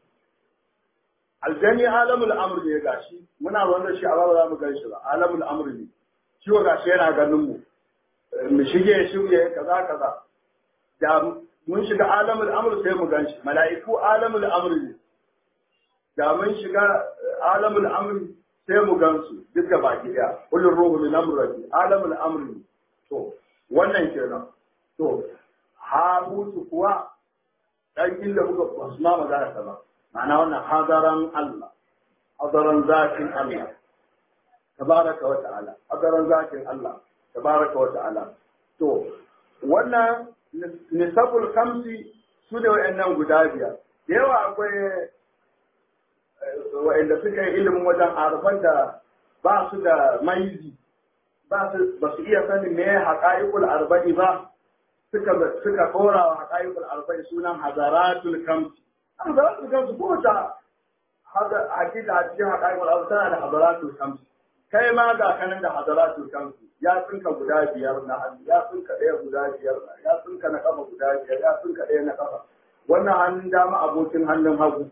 aljani alamul amri ne gashi muna wanda shi a ba za mu gan shi ba alamul amri ne shi wa gashi yana ganin mu mu shige shige kaza kaza da mun shiga alamul amri sai mu gan shi mala'iku alamul amri ne da mun shiga alamul amri sai mu gansu duk da baki daya kullun ruhu min amri alamul amri to wannan kenan to ha mutu kuwa dan illa kuka basu ma magana ta ba ma'ana wannan hadaran Allah hadaran zakin Allah tabaraka wa ta'ala hadaran zakin Allah tabaraka wa ta'ala to wannan nisabul khamsi su ne wa'annan guda biyar da yawa akwai wa'anda suka yi ilimin wajen arfan da ba su da maizi ba su iya sanin me haƙa'iƙul arba'i ba suka suka kora wa haƙa'iƙul arba'i sunan hazaratul kamsi hazaratul kamsi ko ta hakika a cikin haƙa'iƙul arba'i tana da hazaratul kamsi kai ma ga kanan da hazaratul kamsi ya tsinka guda biyar na hannu ya tsinka ɗaya guda biyar ya tsinka na kafa guda biyar ya tsinka ɗaya na kafa wannan hannun dama abokin hannun hagu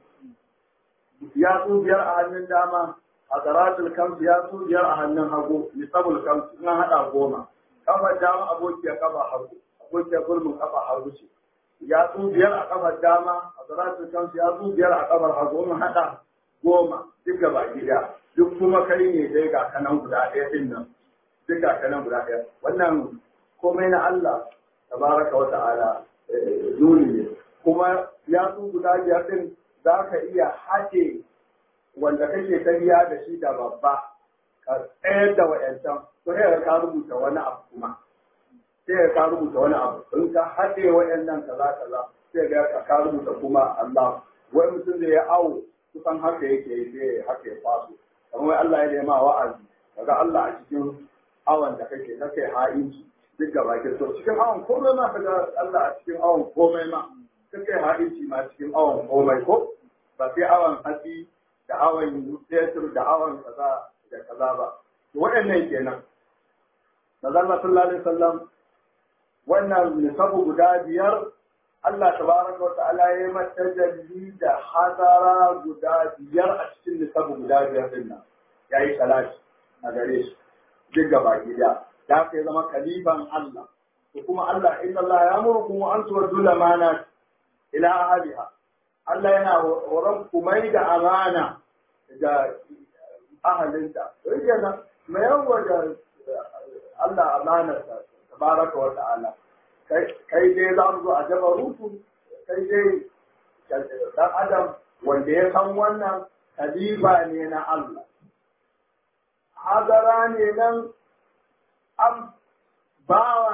ya su biyar a hannun dama a tsaratul kamsu ya su biyar a hannun hagu nisabul kamsu in haɗa goma kafa dama abokiyar kafa hagu abokiyar gulmin kafa hagu ce ya su biyar a kafar dama a tsaratul kamsu ya su biyar a kafar hagu in haɗa goma duk gaba gida duk kuma kai ne dai ga kanan guda ɗaya ɗin nan duk ga kanan guda ɗaya wannan komai na Allah tabaraka wa ta'ala nuni ne kuma ya su guda biyar ɗin za ka iya haɗe wanda kake tariya da shi da babba ka tsayar da wa'yancan to sai ka rubuta wani abu kuma sai ka rubuta wani abu in ka haɗe wa'yannan kaza kaza sai ga ka rubuta kuma Allah wai mutum da ya awo kusan haka yake yi sai haka ya faso kamar wai Allah ya nema wa'azi kaga Allah a cikin awon da kake kake ha'inci duk gaba ke so cikin awon komai ma kaga Allah a cikin awon komai ma kake ha'inci ma cikin awon komai ko ba sai awon hatsi da awon fetur da awon kaza da kaza ba waɗannan kenan Nazar sallallahu alaihi wasallam wannan nisabu guda biyar Allah tabaraka wa ta'ala ya yi mata jalli da hadara guda biyar a cikin nisabu guda biyar din nan ya yi salati a gare shi duk gaba gida da ka zama kalifan Allah ko kuma Allah inna Allah ya murkum an tuwaddu lamana ila ahliha Allah yana horon ku mai da amana ga ahalinta to yake mai yawa da Allah amanarsa tabaraka wa ta'ala kai dai za mu zo a jaba rutu kai dai dan adam wanda ya san wannan kalifa ne na Allah hadara ne nan an bawa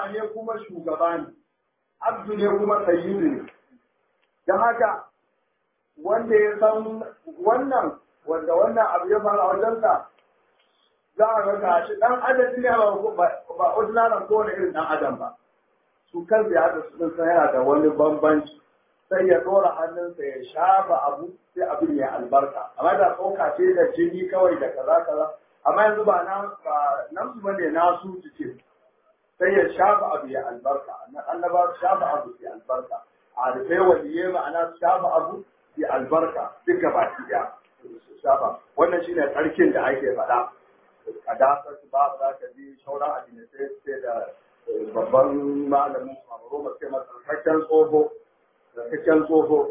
bawa ne kuma shugaba ne abdu ne kuma sayyidu ne don haka wanda ya san wannan wanda wannan abu ya fara wajensa za a ga gashi dan adam ne ba ba ordinary ko wani irin dan adam ba su kan ya da su san yana da wani bambanci sai ya dora hannunsa ya shafa abu sai abin ya albarka amma da tsoka ce da jini kawai da kaza kaza amma yanzu ba na ba nan su bane na su ce sai ya shafa abu ya albarka annaba shafa abu ya albarka a rufai waliye ma'ana shafa abu ya albarka duka baki daya shafa wannan shine tsarkin da ake faɗa a dasar su ba za ka ji shauran addini sai sai da babban malamin mamaro ba sai masa tsarkakken tsoho tsarkakken tsoho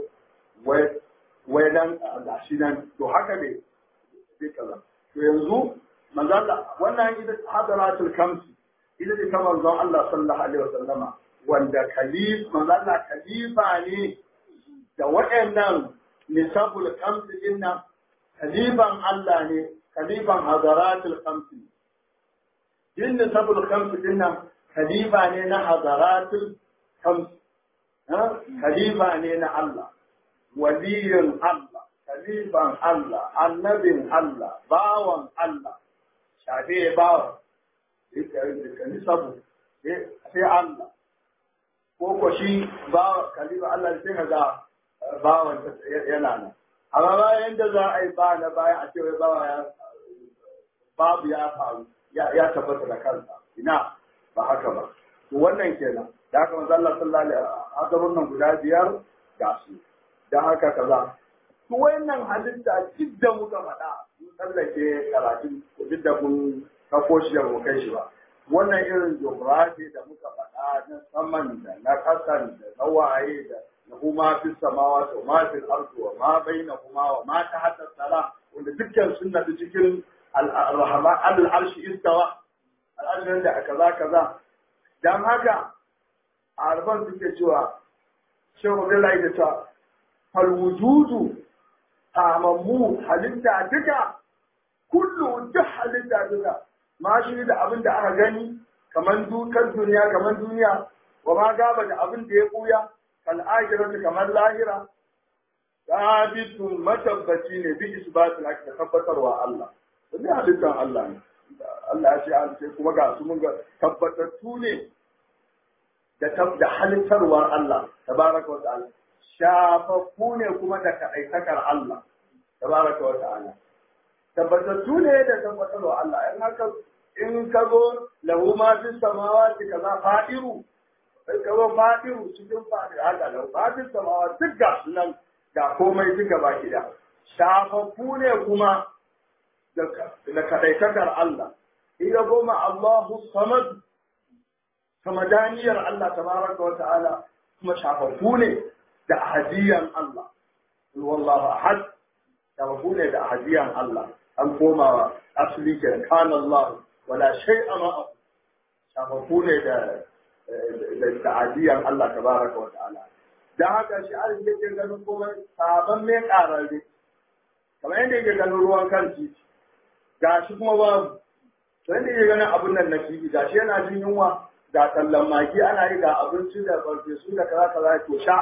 wai nan ga shi nan to haka ne sai kaza to yanzu manzala wannan ita hadaratul kamsi ita ce ta manzon Allah sallallahu alaihi wasallama wanda kalif manzala khalifa ne da waɗannan nisabul kamsi dinnan khalifan Allah ne khalifan hadaratul kamsi din nisabul kamsi dinnan khalifa ne na hadaratul kamsi khalifa ne na Allah waliyin Allah khalifan Allah annabin Allah bawan Allah shafe bawan kani sabu sai Allah ko ko shi ba khalifa Allah sai ka ga bawan yana nan amma bayan da za a yi ba na bayan a ce wai bawa ya babu ya faru ya tabbata da kansa ina ba haka ba to wannan kenan da haka manzo Allah sallallahu alaihi wasallam nan guda biyar ga su dan haka kaza to wayannan halitta duk da muka faɗa mun tsallake karatun duk da mun kako shi da mu kai shi ba wannan irin geography da muka faɗa na saman da na ƙasan da na waye da na kuma fi samawa to ma fi ardu wa ma baina kuma wa ma ta hatta sala wanda dukkan sun nafi cikin al-rahman al-arshi istawa al-arshin da kaza kaza dan haka arban suke cewa shehu Abdullahi da cewa fal wujudu tamammu halitta duka kullu duk halitta duka ma shi da abin da aka gani kamar dukan duniya kamar duniya wa ma gaba da abin da ya buya kal akhiratu kamar lahira sabitun matabbaci ne bi isbatul haqq da tabbatarwa Allah da halittar Allah ne Allah ya ce an ce kuma ga su mun ga tabbatattu ne da da halittarwar Allah tabaraka wa ta'ala shafaffu ne kuma da kaɗaitakar Allah tabaraka wa ta'ala tabbatattu ne da tabbatarwa Allah in haka in ka zo lahu ma fi samawati kaza fa'iru sai ka zo fa'iru cikin fa'iru haka lahu ma fi samawati duk ga sunan ga komai duka baki da shafaffu ne kuma da kaɗaitakar Allah iya goma Allahu samad samadaniyar Allah tabaraka wa ta'ala kuma shafaffu ne da ahadiyan Allah wallahu ahad shafaffu ne da ahadiyan Allah an koma asali ke kan Allah wala shay'a ma shafaffu ne da da ta'adiyan Allah tabaraka wa ta'ala dan haka shi an yake ganin komai sabon mai kararre kamar yadda yake ganin ruwan kan titi gashi kuma babu sai da yake ganin abun nan na titi gashi yana jin yunwa ga tallan magi ana yi ga abinci da farfesu da kaza kaza to sha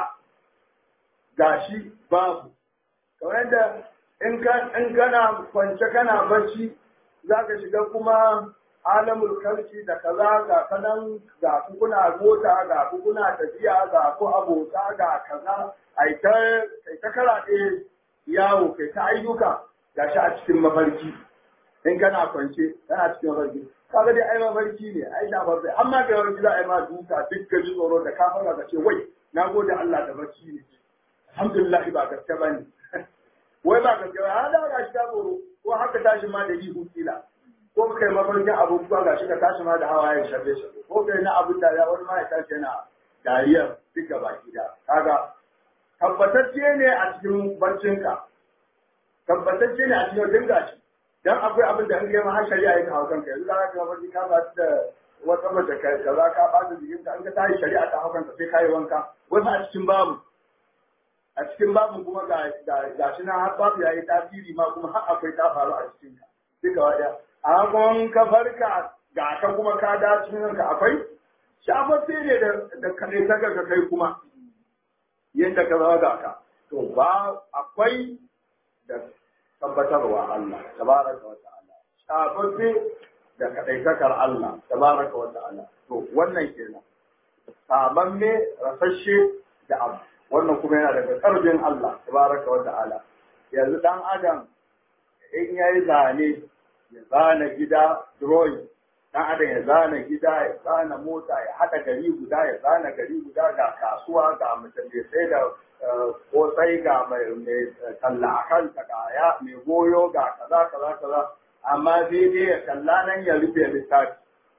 gashi babu kamar yadda in ka in kana kwance kana bacci za ka shiga kuma alamul kalki da kaza ga kanan ga kuna mota ga kuna tafiya ga ku abota ga kaza ai ta kai ta karaɗe yawo kai ta ayyuka gashi a cikin mafarki in kana kwance kana cikin mafarki kaga dai ai mafarki ne ai da mafarki amma ga yawanci za a yi ma duka duk ka ji tsoro da ka fara ka ce wai na gode Allah da barci ne alhamdulillah ba gaske ba ne wai ba gaske ba ya da ga shi ta tsoro ko haka tashi ma da ihu kila ko kai mafarkin abubuwa ga shi ka tashi ma da hawaye shafe shafe ko kai na abin da ya wani ma ya tashi yana dariyar duka baki da kaga tabbatacce ne a cikin barcinka tabbatacce ne a cikin dinga shi dan akwai abin da an kai ma har shari'a ya kawo kanka yanzu za ka mafarki ka ba da wata mace ka kaza ka ba da jikin ka an ka tayi shari'a ta hakan sai kai wanka wasu a cikin babu a cikin babu kuma ga ga shi nan har babu yayi tasiri ma kuma har akwai ta faru a cikin ka duka wada a kuma ka farka ga ka kuma ka da cikin ka akwai shafaffe ne da kaɗai ta ka kai kuma yadda ka zama ga ka to ba akwai da tabbatarwa Allah tabaraka wa ta'ala shafaffe da kaɗaitakar Allah tabaraka wa ta'ala to wannan kenan sabamme rasashe da abu wannan kuma yana daga ƙarfin Allah tabaraka wa ta'ala yanzu dan adam in yayi zane ya zana gida drawing dan adam ya zana gida ya zana mota ya haɗa gari guda ya zana gari guda ga kasuwa ga mutum sai da kosai ga mai talla a kanta ga ya mai goyo ga kaza kaza kaza amma sai dai ya kalla nan ya rufe littafi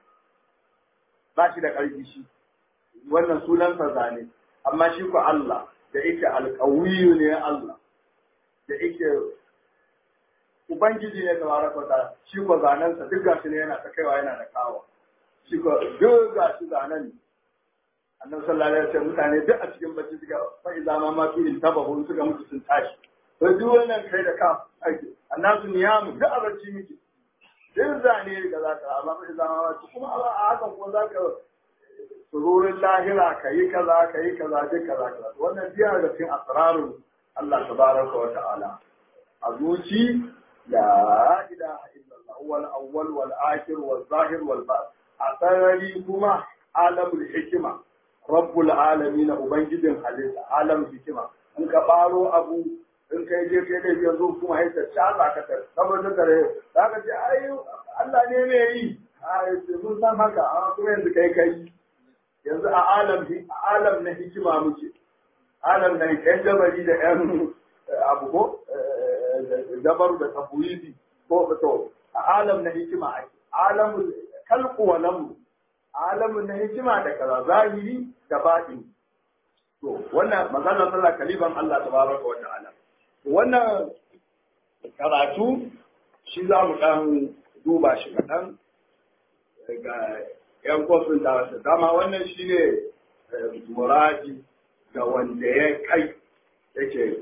ba shi da ƙarfi shi wannan sunansa zane amma shi ku Allah da yake alƙawiyu ne Allah da yake Ubangiji ne tabaraka ta shi ko zanensa duk gashi ne yana ta kaiwa yana da kawo shi ko duk gashi zanen annabi sallallahu alaihi wasallam mutane duk a cikin bacci suka fa idza ma ma fi tabahu suka mutu sun tashi to duk wannan kai da ka ake annabi niyamu duk a bacci miki duk zane ga zaka amma fa idza ma ma kuma a hakan ko zaka sururin lahira kayi kaza kayi kaza duk kaza kaza wannan biya da cikin asrarun Allah tabaraka wa ta'ala a zuci لا إله إلا الله هو الأول والآخر والظاهر والباطن أثرني كما عالم الحكمة رب العالمين أبنجد حديث عالم الحكمة إن كبارو أبو in kai je kai da yanzu kuma sai ta shaza ka ta saboda tare za ka ce ai Allah ne mai yi ai mun san haka amma kuma yanzu kai kai yanzu a alam a alam na hikima muke alam na yan jabari da yan abu ko dabaru da tafwidi ko to a alam na hikima ake alamul kalqu wa lam alamun na hikima da kaza zahiri da batini to wannan magana sallah kaliban Allah tabaraka wa ta'ala wannan karatu shi za mu dan duba shi kaɗan ga yan kofin da dama wannan shine muradi ga wanda ya kai yake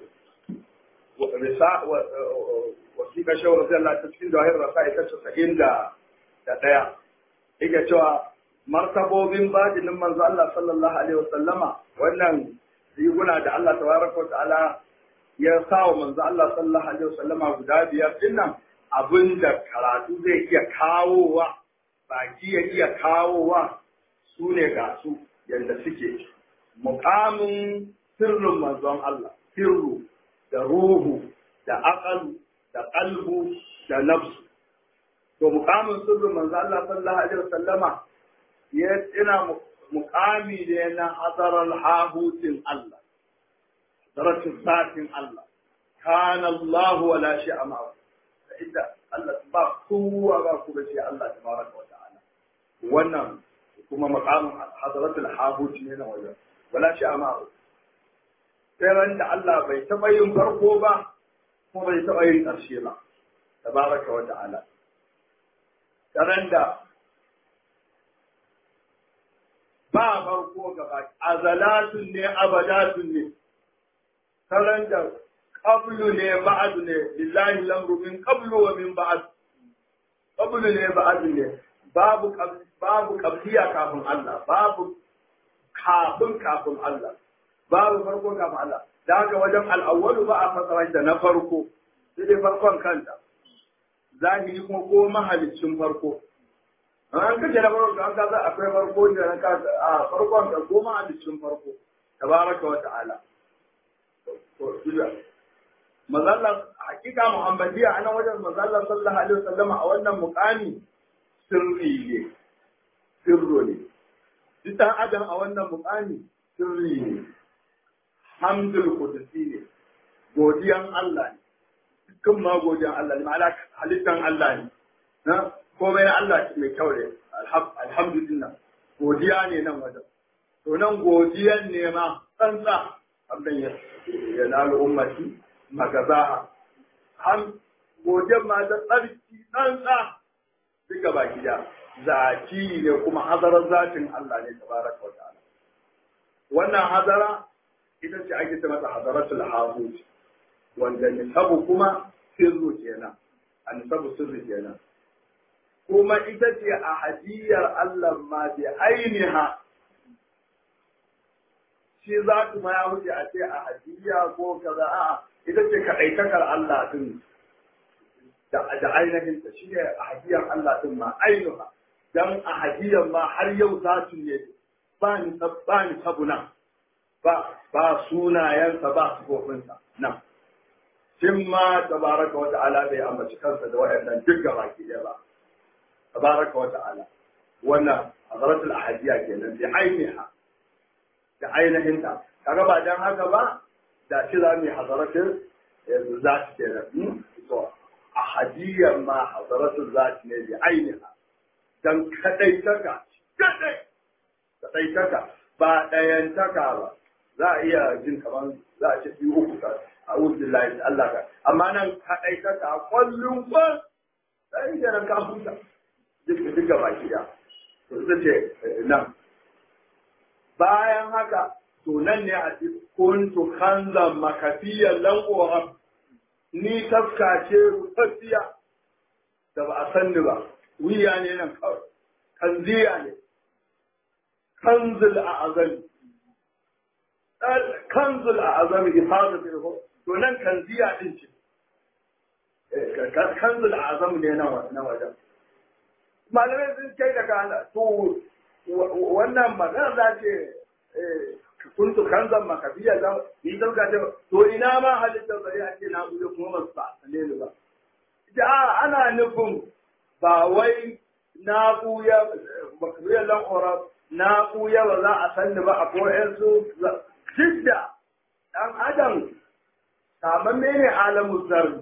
wasiƙa shawar zai Allah ta cikin jawahir rasa ita casa'in da ɗaya. Ike cewa martabobin bajinin manzo Allah sallallahu alaihi wasallama wannan riguna da Allah tabaraka wa ta'ala ya sa wa manzo Allah sallallahu alaihi wasallama guda biyar dinnan abin da karatu zai iya kawowa baki ya iya kawowa su ne ga su yadda suke muƙamin sirrin manzon Allah sirru da ruhu da aqalu da qalbu da nafsu to muqamin sirrin manzo Allah sallallahu alaihi wasallama ya ina muqami ne na hadaral hahutin Allah daratin zatin Allah kana Allah wala shay'a ma inda Allah ba kowa ba ku shi Allah tabaraka wa ta'ala wannan kuma maqamin hadaratul hahut ne na wajen wala shay'a ma sai ran da Allah bai taɓa yin farko ba kuma bai taɓa yin ƙarshe ba tabaraka wa ta'ala ran da ba farko gaba azalatun ne abadatun ne ran da qablu ne ba'd ne lillahi lamru min qablu wa min ba'd qablu ne ba'd ne babu babu qabliya kafin Allah babu kafin kafin Allah babu farko kafin Allah da haka wajen al'awwalu ba a fasara da na farko sai dai farkon kanta zahiri kuma ko mahalicin farko an kace na farko an kaza akwai farko da na kaza a farkon da ko mahalicin farko tabaraka wa ta'ala to ila mazalla hakika muhammadiya anan wajen mazalla sallallahu alaihi wasallam a wannan muqami sirri ne sirro ne duk adam a wannan muqami sirri ne hamdul kudusi ne godiyan Allah ne dukkan ma godiyan Allah ne ma'ana halittan Allah ne na komai na Allah mai kyau ne alhamdulillah godiya ne nan wajen to nan godiyan ne ma tsantsa abin ya yanalu ummati magazaha ham godiyan ma da tsarki tsantsa duka baki da zaki ne kuma hazarar zatin Allah ne tabaraka wa ta'ala wannan hazara ita ce ake ce mata hadaratul hahut wanda nisabu kuma sirru kenan a nisabu sirri kenan kuma ita ce a hadiyar Allah ma bi ainiha shi za su ma ya wuce a ce a hadiya ko kaza a'a ita ce kaɗaitakar Allah din da ainihin ta shi ne a hadiyar Allah din ma ainuha dan a hadiyar ma har yau za su ne ba ni ba ni sabuna ba ba sunayensa ba sifofinsa nan shin ma tabaraka wa ta'ala bai ambaci kansa da waɗannan duk gaba ki ɗaya ba tabaraka wa ta'ala wannan hazaratul ahadiyya kenan bi ainiha da ainihin ta kaga ba dan haka ba da shi za mu hazaratul zati kenan to ahadiyyar ma hazaratul zati ne bi ainiha dan kadai taka kadai kadai taka ba ɗayan taka ba za a iya jin kamar za a ce biyu uku ka a wurin layi Allah ka amma nan kadai taka kwallon kwan sai da ka huta duk duk gaba ki da to ita ce nan bayan haka to nan ne a ce kuntu kanzan makafiyan lanƙoran ni tafka ce rufaffiya da ba a sanni ba wuya ne nan kawai kanziya ne kanzul a azami kanzul a azami ifada bil to nan kanziya din ce kanzul a azami ne na wajen malamai sun kai da kana to wannan magana za ce kuntu kanzan makafiya za ni dauka ce to ina ma halittar bari a ce na bude kuma ba su ba ne ba ita ana nufin ba wai na buya makafiya lan ora na buya ba za a sanni ba a koyan su jidda dan adam kamar mene alamu zarri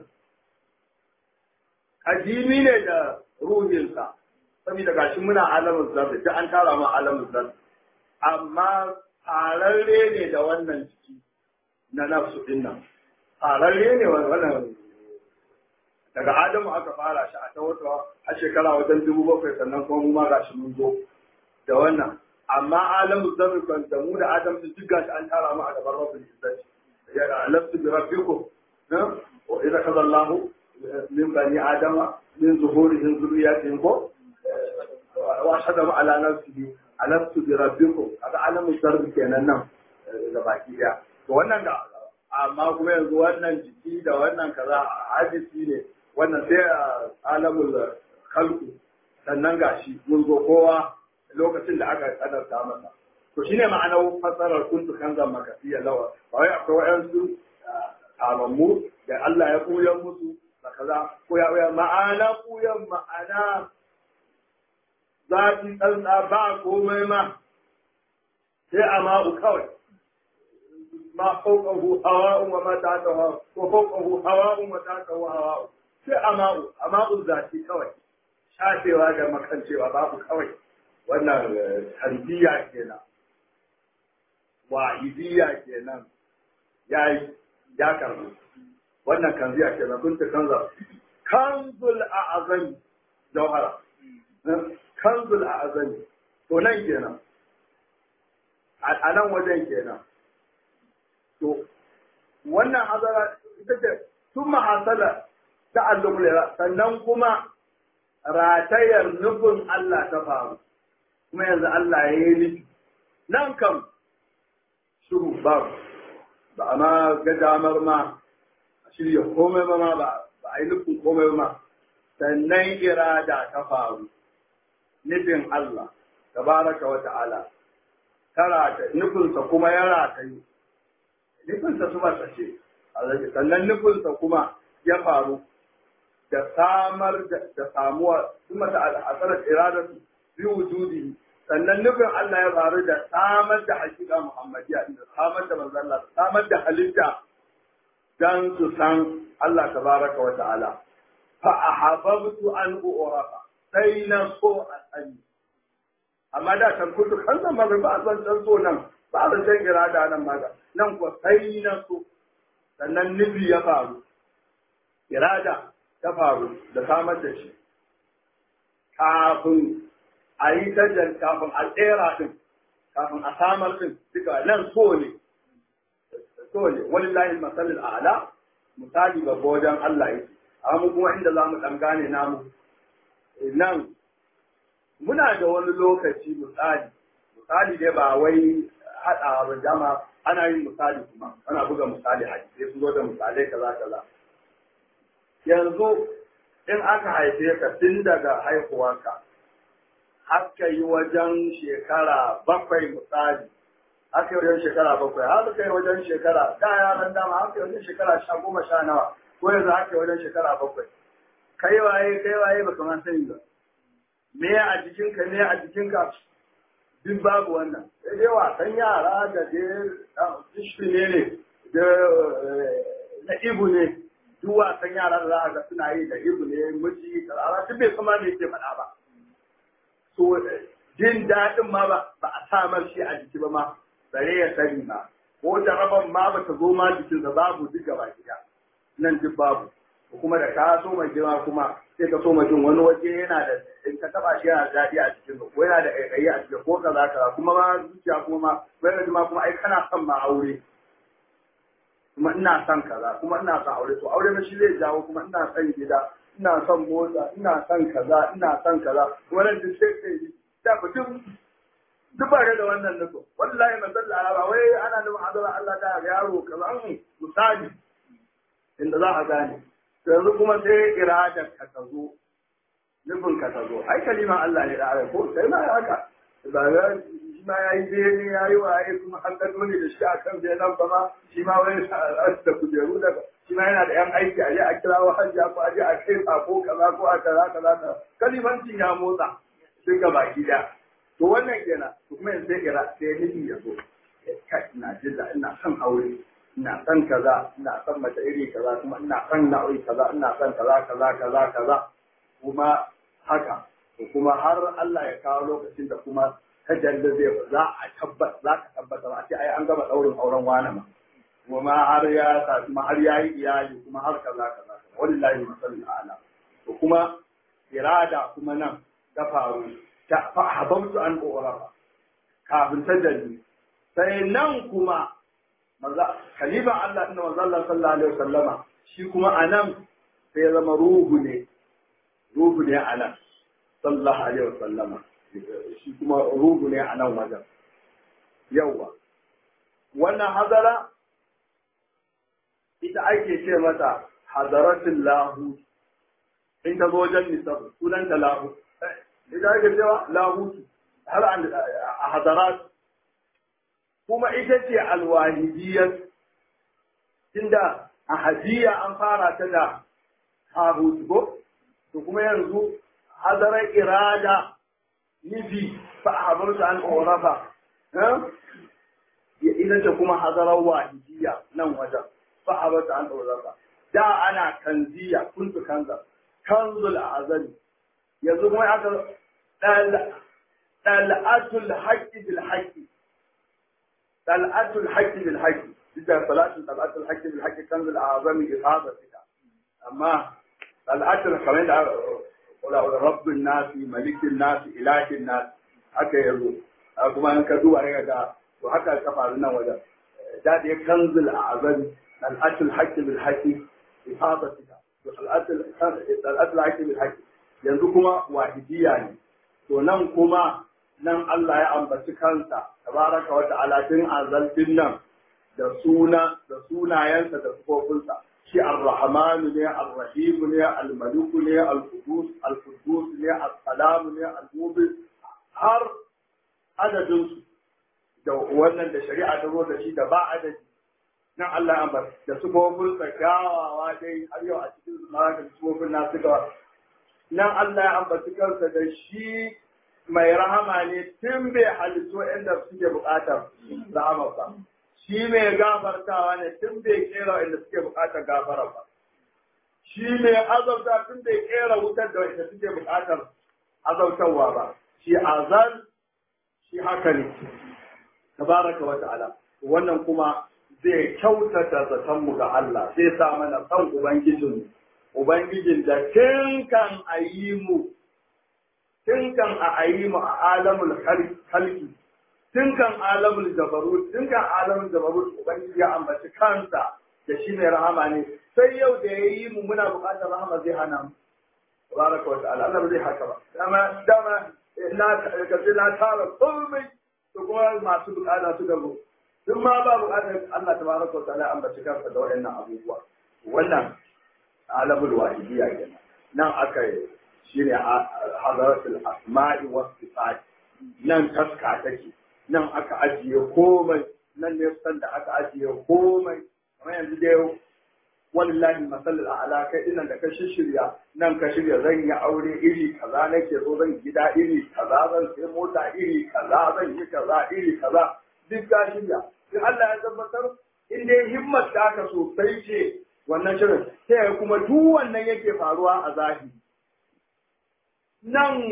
ajimi ne da ruhinsa saboda gashi muna alamun zarri duk an tara ma alamun zarri amma fararre ne da wannan ciki na nafsu din nan fararre ne wannan daga adamu aka fara shi a ta wata a shekara wajen dubu bakwai sannan kuma mu ma gashi mun zo da wannan amma alamun zarri kan da mu da adam su duk gashi an tara mu a gaban rabbul izzati ya alastu bi rabbikum na wa idza kaza Allahu min bani adama min zuhurihim zurriyatihim ko واشهدهم على نفسه alastu bi rabbikum kaga alamun zarbi kenan nan da baki daya to wannan da amma kuma yanzu wannan jiki da wannan kaza hadisi ne wannan sai alamul khalqu sannan gashi mun zo kowa lokacin da aka kadarta masa to shine ma'anar fasarar kuntu kanzan makafiya lawa ba wai akwai wayansu amammu da Allah ya koyar musu da kaza ko ya ma'ana koyan ma'ana zafi tsantsa ba komai ma sai a ma'u kawai ma fauƙahu hawa'un wa mata ta hawa ko fauƙahu hawa'un wa ta ta hawa'un sai a ma'u a ma'u zafi kawai shafewa da makancewa babu kawai wannan tarbiyya kenan wa'idiyya kenan ya yi ya karbu wannan kanziya kenan kun ta kanza kanzul a azami jauhara kanzul a azami to nan kenan a nan wajen kenan to wannan hazara ita ce sun mahasala ta allumulera sannan kuma ratayar nufin Allah ta faru kuma yanzu Allah ya yi nufi nan kam shuru ba ba a ma ga damar ma a shirya komai ba ma ba a yi nufin komai ba ma sannan irada ta faru nufin Allah tabaraka wa ta'ala tara nufinsa kuma ya ratayu nufinsa su masa ce sannan nufinsa kuma ya faru da samar da samuwa su mata al'asarar iradatu bi wujudi sannan nufin Allah ya faru da samar da hakika Muhammadiyya da samar da manzon Allah samar da halitta dan su san Allah tabaraka wa ta'ala fa ahabbtu an u'rafa sai na so a sani amma da kan kudu kan nan ba ba zan san so nan ba zan san irada nan ma nan ko sai na so sannan nufi ya faru irada ta faru da samar da shi kafin a yi tajjar kafin a tsera din kafin a samar din duka nan so ne so ne wani layin masalin ala misali babba wajen Allah yake amma kuma inda za mu ɗan gane namu nan muna da wani lokaci misali misali dai ba wai haɗawa ba dama ana yin misali kuma ana buga misali hadisi sun zo da misalai kaza kaza yanzu in aka haife ka tun daga haihuwarka har ka yi wajen shekara bakwai misali har ka yi wajen shekara bakwai har ka yi wajen shekara da yaran dama har ka yi wajen shekara sha goma sha nawa ko yanzu har ka yi wajen shekara bakwai kai waye kai waye ba kamar sani ba me a jikinka me a jikinka duk babu wannan sai dai wasan yara da dai ne ne da na ibu ne duk wasan yara da za a ga suna yi da ibu ne miji karara duk bai kuma me yake faɗa ba so jin daɗin ma ba ba a samar shi a jiki ba ma bare ya sani ma ko jaraban ma ba ta zo ma jikinsa babu duk gaba gida nan duk babu kuma da ka so mai girma kuma sai ka so jin wani waje yana da in ka taba shi yana da daɗi a cikin ko yana da ƙaiƙayi a cikin ko kaza kaza kuma ma zuciya kuma ma wani ma kuma ai kana son ma aure kuma ina son kaza kuma ina son aure to aure ma shi zai jawo kuma ina son gida ina son motsa ina son kaza ina son kaza wannan duk sai kai da mutum duk ba da wannan nufin wallahi manzon Allah ba wai ana nufin azaba Allah ta yaro kaza an misali inda za a gane yanzu kuma sai iradar ka ta zo nufin ka ta zo ai kaliman Allah ne da ara ko sai ma haka ba ga shi ma yayi bene yayi waye kuma an ga dole da shi akan benan ba ma shi ma wani da kujeru da shi ma yana da yan aiki a je a kirawo hajja ko a je a kai ko kaza ko a kaza kaza kalimancin ya motsa sai ga baki da to wannan kenan to kuma yanzu sai ira sai nufi ya zo kai ina jin da ina son aure ina son kaza ina son mace iri kaza kuma ina son nau'i kaza ina son kaza kaza kaza kaza kuma haka kuma har Allah ya kawo lokacin da kuma tajalli zai za a tabbata za ka tabbata ba a ce ai an gama daurin auren wani ma kuma har ya sa kuma har ya yi iyali kuma har kaza kaza wallahi masallin ala to kuma irada kuma nan ta faru ta fa habamtu an urafa kafin tajalli sai nan kuma maza khalifa Allah inna manzo Allah sallallahu alaihi wasallama shi kuma anan sai ya zama ruhu ne ruhu ne anan sallallahu alaihi wasallama shi kuma ruhu ne anan wajen yawa wannan hazara ita ake ce mata hadaratul lahu in ta zo wajen nisab sunanta lahu ita ake cewa lahu har a hadarat kuma ita ce alwahidiyar inda a hadiya an fara ta da habut ko to kuma yanzu hadarar irada nufi fa a habarta an ƙorafa ita ce kuma hadarar wahidiyya nan wajen fa a habarta an ƙorafa da ana kanziya kuntu kanza kanzul azali yanzu kuma aka ɗal'atul haƙƙi bil haƙƙi طلعت الحج بالحج إذا صلاة طلعت الحج بالحج كنز الأعظم إفاضتك أما طلعت الحمد رب الناس ملك الناس إله الناس haka yazo kuma an ka duba ne ga to haka ka faru nan wajen da da kanzul a'zam al-atul haqq bil haqq ifadatika to al-atul al-atul haqq bil haqq yanzu kuma wahidiyya ne to nan kuma nan Allah ya ambaci kansa tabaraka wa ta'ala tun azaltin nan da suna da sunayensa da sifofinsa shi ar-rahman ne ar-rahim ne al-malik ne al-qudus al-qudus ne as-salam ne al-mubin har adadin su da wannan da shari'a ta zo da shi da ba adadi nan Allah ya ambaci da sifofinsa kyawawa dai har yau a cikin su ma da sifofin nasu ga nan Allah ya ambaci kansa da shi mai rahama ne tun bai halittu inda suke bukatar rahama ba shi mai gafartawa ne tun bai kera inda suke bukatar gafara ba shi mai azauta tun bai kera wutar da inda suke bukatar azautarwa ba shi azal shi haka ne tabaraka wa ta'ala wannan kuma zai kyautata zatonmu ga Allah zai sa mana san ubangijinmu ubangijin da tun kan ayi mu tun kan a ayi mu a alamul halki tun kan alamul jabarut tun kan alamul jabarut ubangiji ya ambaci kansa da shi mai rahama ne sai yau da ya yi mu muna buƙatar rahama zai hana mu tabaraka wa ta'ala Allah zai haka ba dama dama na kace na tara komai to kuma kuma masu bukata suka zo duk ma ba bukatar Allah tabaraka wa ta'ala ambaci kansa da waɗannan abubuwa wannan alamul wahidiyya kenan nan aka yi shine hadaratul asma'i was sifat nan taska take nan aka ajiye komai nan ne san da aka ajiye komai kamar yanzu dai wallahi masallar a'ala kai dinan da ka shirya nan ka shirya zan yi aure iri kaza nake so zan gida iri kaza zan sai mota iri kaza zan yi kaza iri kaza duk ka shirya in Allah ya tabbatar in dai himmat ta ka sosai ce wannan shirin sai kuma duk wannan yake faruwa a zahiri nan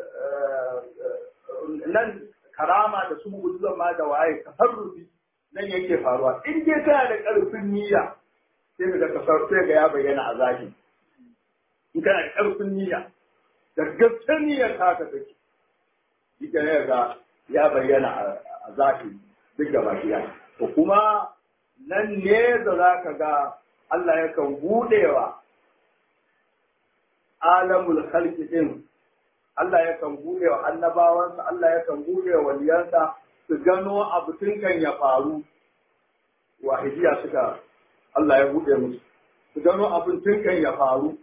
nan karama da su mu'ujizan ma da waye tasarrufi nan yake faruwa in dai kana da karfin niyya sai ga kasar sai ga ya bayyana a zahiri in kana da karfin niyya da gaskiyar niyyar ta ka take ita ne ga ya bayyana a zahiri duk da bakiya to kuma nan ne da za ka ga Allah yakan budewa alamul khalqi din Allah yakan budewa annabawansa Allah yakan budewa waliyansa su gano abu tun kan ya faru wahidiya suka Allah ya buɗe musu su gano abin tun kan ya faru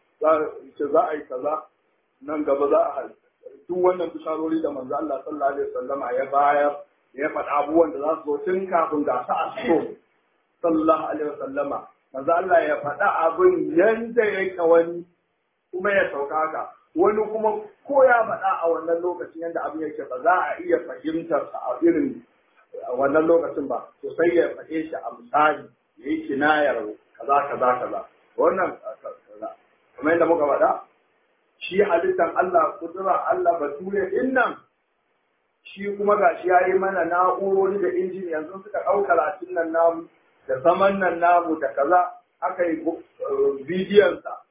ce za a yi kaza nan gaba za a duk wannan bisharori da manzo Allah sallallahu alaihi wasallama ya bayar ya faɗa abubuwan da za su zo tun kafin ga su a so sallallahu alaihi wasallama manzo Allah ya faɗa abin yanda yake wani kuma ya sauka haka wani kuma ko ya faɗa a wannan lokacin yanda abin yake ba za a iya fahimtar sa a irin wannan lokacin ba to sai ya faɗe shi a misali ya yi kinayar kaza kaza kaza wannan kaza kamar yadda muka faɗa shi halittar Allah kudura Allah bature din nan shi kuma gashi ya yi mana na'urori da injin yanzu suka ɗau karatun nan namu da zaman nan namu da kaza aka yi bidiyonsa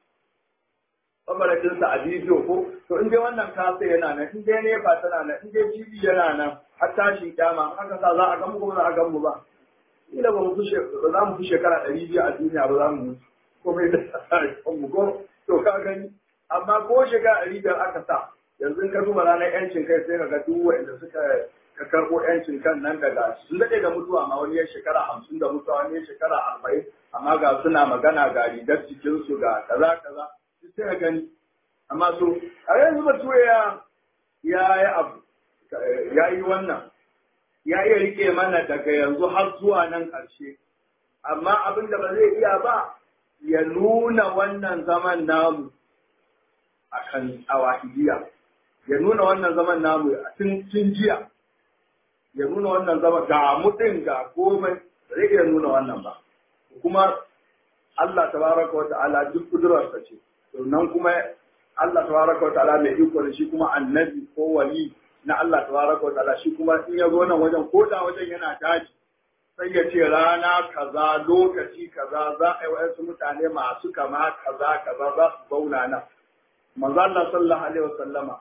kamaratinsa a bidiyo ko to in dai wannan kasa yana nan in dai nefa tana nan in dai jibi yana nan har tashin kyama haka sa za a gamu ko za a gamu ba kila ba mu fi ba za mu fi shekara ɗari biyu a duniya ba za mu mutu komai da mu ko to ka gani amma ko shekara ɗari biyar aka sa yanzu ka duba ranar yancin kai sai ka ga duk wanda suka ka karɓo yancin kan nan daga sun daɗe da mutuwa ma wani ya shekara hamsin da mutuwa wani ya shekara arba'in amma ga suna magana ga rigar jikinsu ga kaza kaza sai ka gani amma so a yanzu bature ya ya yi abu ya yi wannan ya iya rike mana daga yanzu har zuwa nan ƙarshe amma abin da ba zai iya ba ya nuna wannan zaman namu a kan awahidiyya ya nuna wannan zaman namu a tun jiya ya nuna wannan zaman ga mutum ga komai ba zai iya nuna wannan ba kuma Allah tabaraka wa ta'ala duk kudurarsa ce nan kuma Allah tabaraka wa ta'ala mai iko da shi kuma annabi ko wali na Allah tabaraka wa ta'ala shi kuma in ya zo nan wajen ko da wajen yana daji sai ya ce rana kaza lokaci kaza za a yi wasu mutane masu kama kaza kaza za su zauna nan manzo Allah sallallahu alaihi wasallama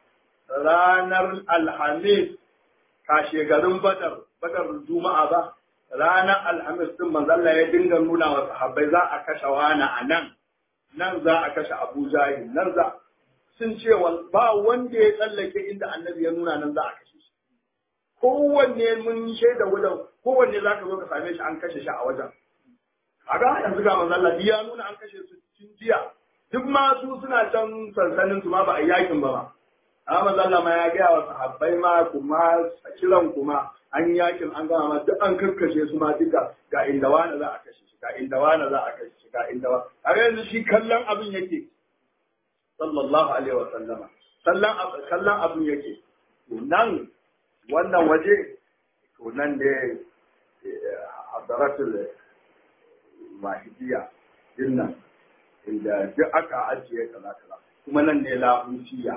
ranar alhamis kashe garin badar badar juma'a ba ranar alhamis din manzo Allah ya dinga nuna wa sahabbai za a kashe wani a nan nan za a kashe Abu Jahil nan za sun ce ba wanda ya tsallake inda annabi ya nuna nan za a kashe shi kowanne mun shaida wajen kowanne za ka zo ka same shi an kashe shi a wajen a ga yanzu ga manzo Allah ya nuna an kashe su tun jiya duk ma su suna can sansanin su ma ba a yakin ba ma amma manzo Allah ma ya ga wa sahabbai ma kuma kiran kuma an yakin an gama ma duk an karkashe su ma duka ga inda wani za a kashe shi ga inda wani za a kashe shi ga inda wani a yanzu shi kallon abin yake sallallahu alaihi wa sallama sallan kallon abin yake to nan wannan waje to nan ne hadaratul mahidiyya din nan inda duk aka ajiye kaza kaza kuma nan ne lahuciya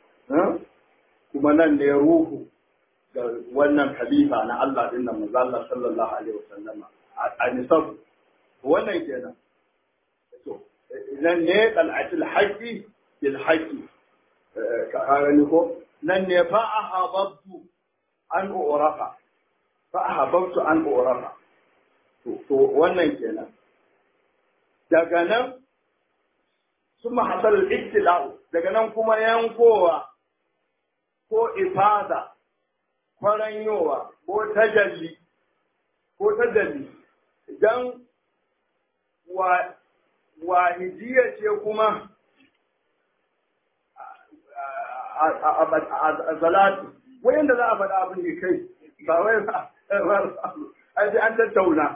kuma nan ne ruhu ga wannan khalifa na Allah din nan manzo Allah sallallahu alaihi wasallama a nisab wannan kenan to nan ne qal'atul haqqi bil haqqi ka gani ko nan ne fa ahabbtu an urafa fa ahabbtu an urafa to to wannan kenan daga nan suma hasal al daga nan kuma yankowa ko ifada faranyowa ko tajalli ko tajalli dan wa wahidiyya ce kuma a zalatu wayanda za a faɗa abin ne kai ba wai ai sai an tattauna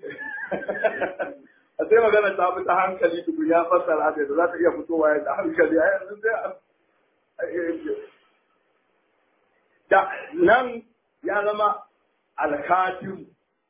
a sai magana ta fi ta hankali tukun ya fassara da za ta iya fitowa ya da hankali a yanzu sai da nan ya zama alkatin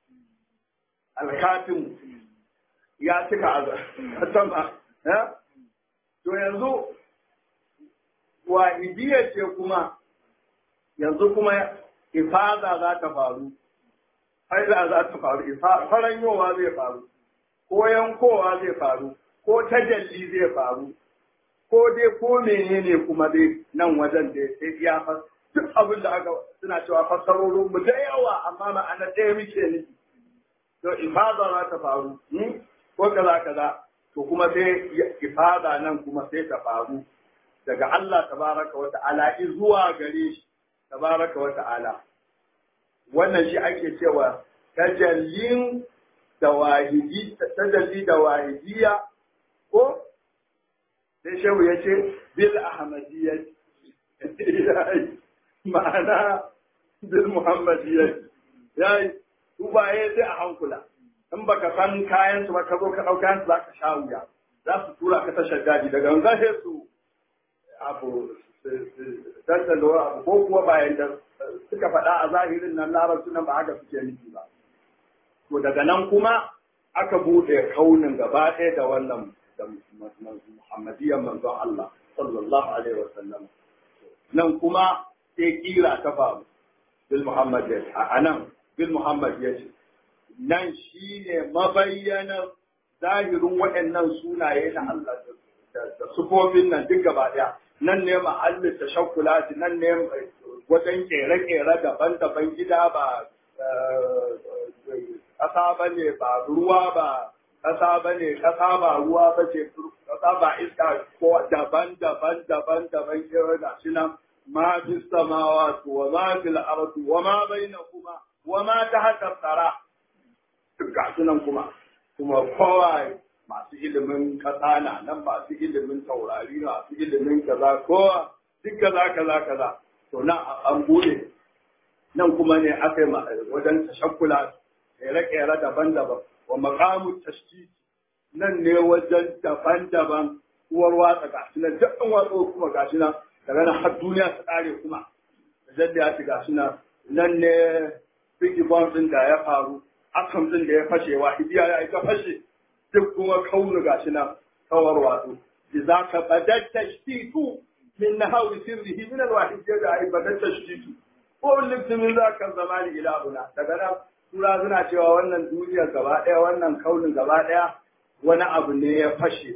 alkatin ya cika a sama to yanzu wahidiyya ce kuma yanzu kuma ifada za ta faru haila za ta faru faranyowa zai faru ko yankowa zai faru ko tajalli zai faru ko dai ko menene kuma dai nan wajen da sai ya fas duk abin da aka suna cewa fassarorin mu da yawa amma ma'ana ɗaya muke nufi to ifada za ta faru ko kaza kaza to kuma sai ifada nan kuma sai ta faru daga Allah tabaraka wa ta'ala zuwa gare shi tabaraka wa ta'ala wannan shi ake cewa tajallin da wahidi tajalli da wahidiya ko sai shehu ya ce bil ahmadiyya ma'ana bil muhammadiyya yayi dubaye sai a hankula in baka san kayan su ba ka zo ka dauka kayan su zaka sha wuya za su tura ka tashar daji daga nan sai su abu tattalo abu ko kuwa bayan da suka faɗa a zahirin nan larabci nan ba haka suke nufi ba to daga nan kuma aka buɗe kaunin gaba ɗaya da wannan da muhammadiyyar manzon Allah sallallahu alaihi wa sallam nan kuma sai kira ta faru bil muhammad a nan bil muhammad ya ce nan shine mabayyanar zahirin waɗannan sunaye na Allah da sufofin nan duk gaba ɗaya nan ne mahallin tashakkulati nan ne wajen kere-kere daban-daban gida ba ƙasa ba ne ba ruwa ba ƙasa ba ne ƙasa ba ruwa ba ce ƙasa ba iska ko daban-daban daban-daban kere da shi nan ma fi samawa wa ma fi al'ardu wa ma baina kuma wa ma ta haka tsara duk ga nan kuma kuma kowa masu ilimin kasa na nan masu ilimin taurari masu ilimin kaza kowa duk kaza kaza kaza to nan an bude nan kuma ne aka yi wajen tashakkula kere-kere daban-daban wa makamu tashtiti nan ne wajen daban-daban uwar watsa gashi nan duk an watsa kuma gashi nan daga nan har duniya ta kare kuma da ya ci gashi nan nan ne big bomb din da ya faru atom din da ya fashe wa hidiya ya ita fashe duk kuma kaunu gashi nan kawar wato idza ka badat tashtitu min nahawi sirrihi min alwahid da ai badat tashtitu ko lifti min zaka zamani ila buna daga nan tura suna cewa wannan duniyar gaba daya wannan kaunin gaba daya wani abu ne ya fashe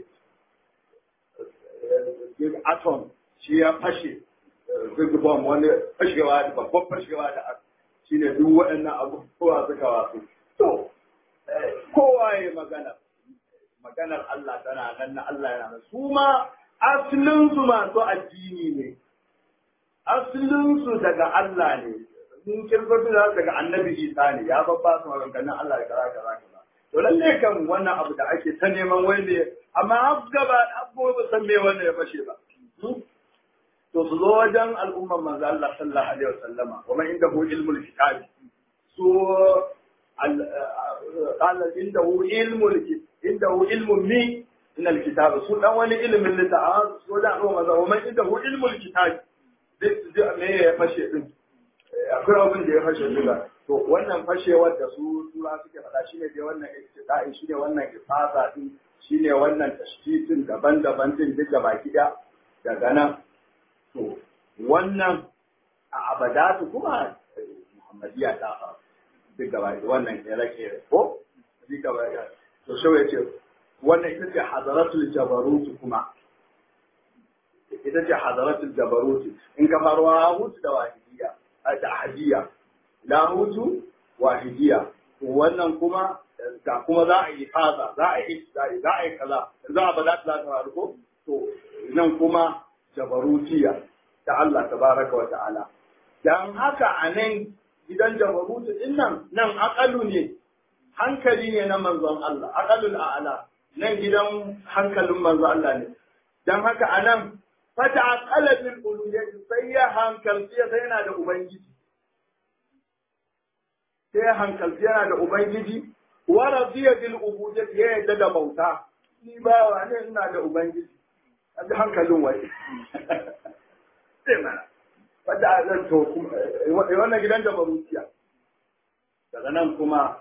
atom shi ya fashe big bomb wani fashewa da babban fashewa da shine duk waɗannan abubuwa suka wasu to kowa ya magana maganar Allah tana nan na Allah yana nan su ma asalinsu masu addini ne asalinsu daga Allah ne in kirkotu da daga annabi Isa ne ya babba su maganganun Allah da kaza kaza kaza to lalle kan wannan abu da ake ta neman wai ne amma har gaba abubuwa ba san me wannan ya fashe ba to su zo wajen al'umman manzo Allah sallallahu alaihi wasallama wa man indahu ilmul kitab su قال عنده علم عنده علم مي من الكتاب سو dan wani ilimin littafi so da ruwa maza wa man indahu ilmul kitab zai me ya fashe din akwai abin da ya fashe duka to wannan fashewar da su tura suke faɗa shine dai wannan istida'i shine wannan ifasa din shine wannan tashkitin daban-daban din duk da baki da daga nan to wannan a abadatu kuma muhammadiya ta faru duk gaba wannan kere-kere ko duk gaba ya to shau ya ce wannan ita ce hadaratul jabarutu kuma ita ce hadaratul jabarutu in ka faru hutu da wahidiya da ahadiya lahutu wahidiya to wannan kuma da kuma za a yi faza za a yi za a yi kaza za a bada ta ta faru ko to nan kuma jabarutiya ta Allah tabaraka wa ta'ala dan haka a nan gidan jabarutu din nan nan akalu ne hankali ne na manzon Allah akalul a'ala nan gidan hankalin manzon Allah ne dan haka a nan fata aqala bil uluhiyyah sai ya hankalci sai yana da ubangiji sai ya hankalci yana da ubangiji wa radiya bil ubudiyyah ya yadda da bauta ni ba wa ne ina da ubangiji a hankalin wai sai mana wadda a zan to wannan gidan da maruciya daga nan kuma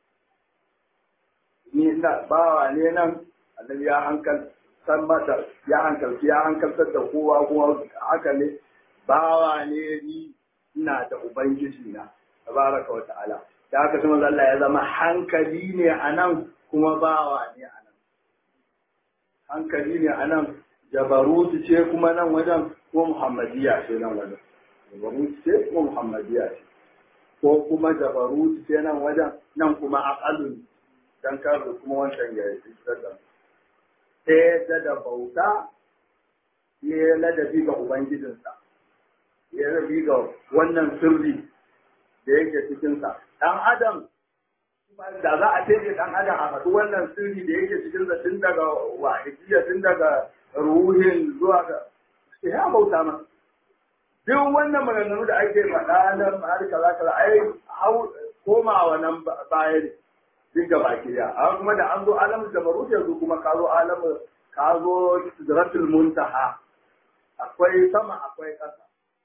ni ina bawa ne nan annabi ya hankal san mata ya hankalci ya hankaltar da kowa kuma haka ne bawa ne ni ina da ubangiji na tabaraka wa ta'ala da haka sai Allah ya zama hankali ne a nan kuma bawa ne a nan hankali ne a nan jabarutu ce kuma nan wajen ko muhammadiya ce nan wajen jabarutu ce ko muhammadiya ce ko kuma jabarutu ce nan wajen nan kuma aqalun dan kar kuma wancan ya yi sadda sai da da bauta ya ladabi ga ubangijinsa ya ladabi ga wannan sirri da yake cikinsa dan adam da za a ce dan adam a faɗi wannan sirri da yake cikinsa tun daga wahidiyya tun daga ruhin zuwa ga ya bauta ma duk wannan maganganu da ake faɗa na har kaza kaza ai hau komawa nan baya ne duk da baki da amma kuma da an zo alamu da barut yanzu kuma ka zo alamu ka zo sidratul muntaha akwai sama akwai ƙasa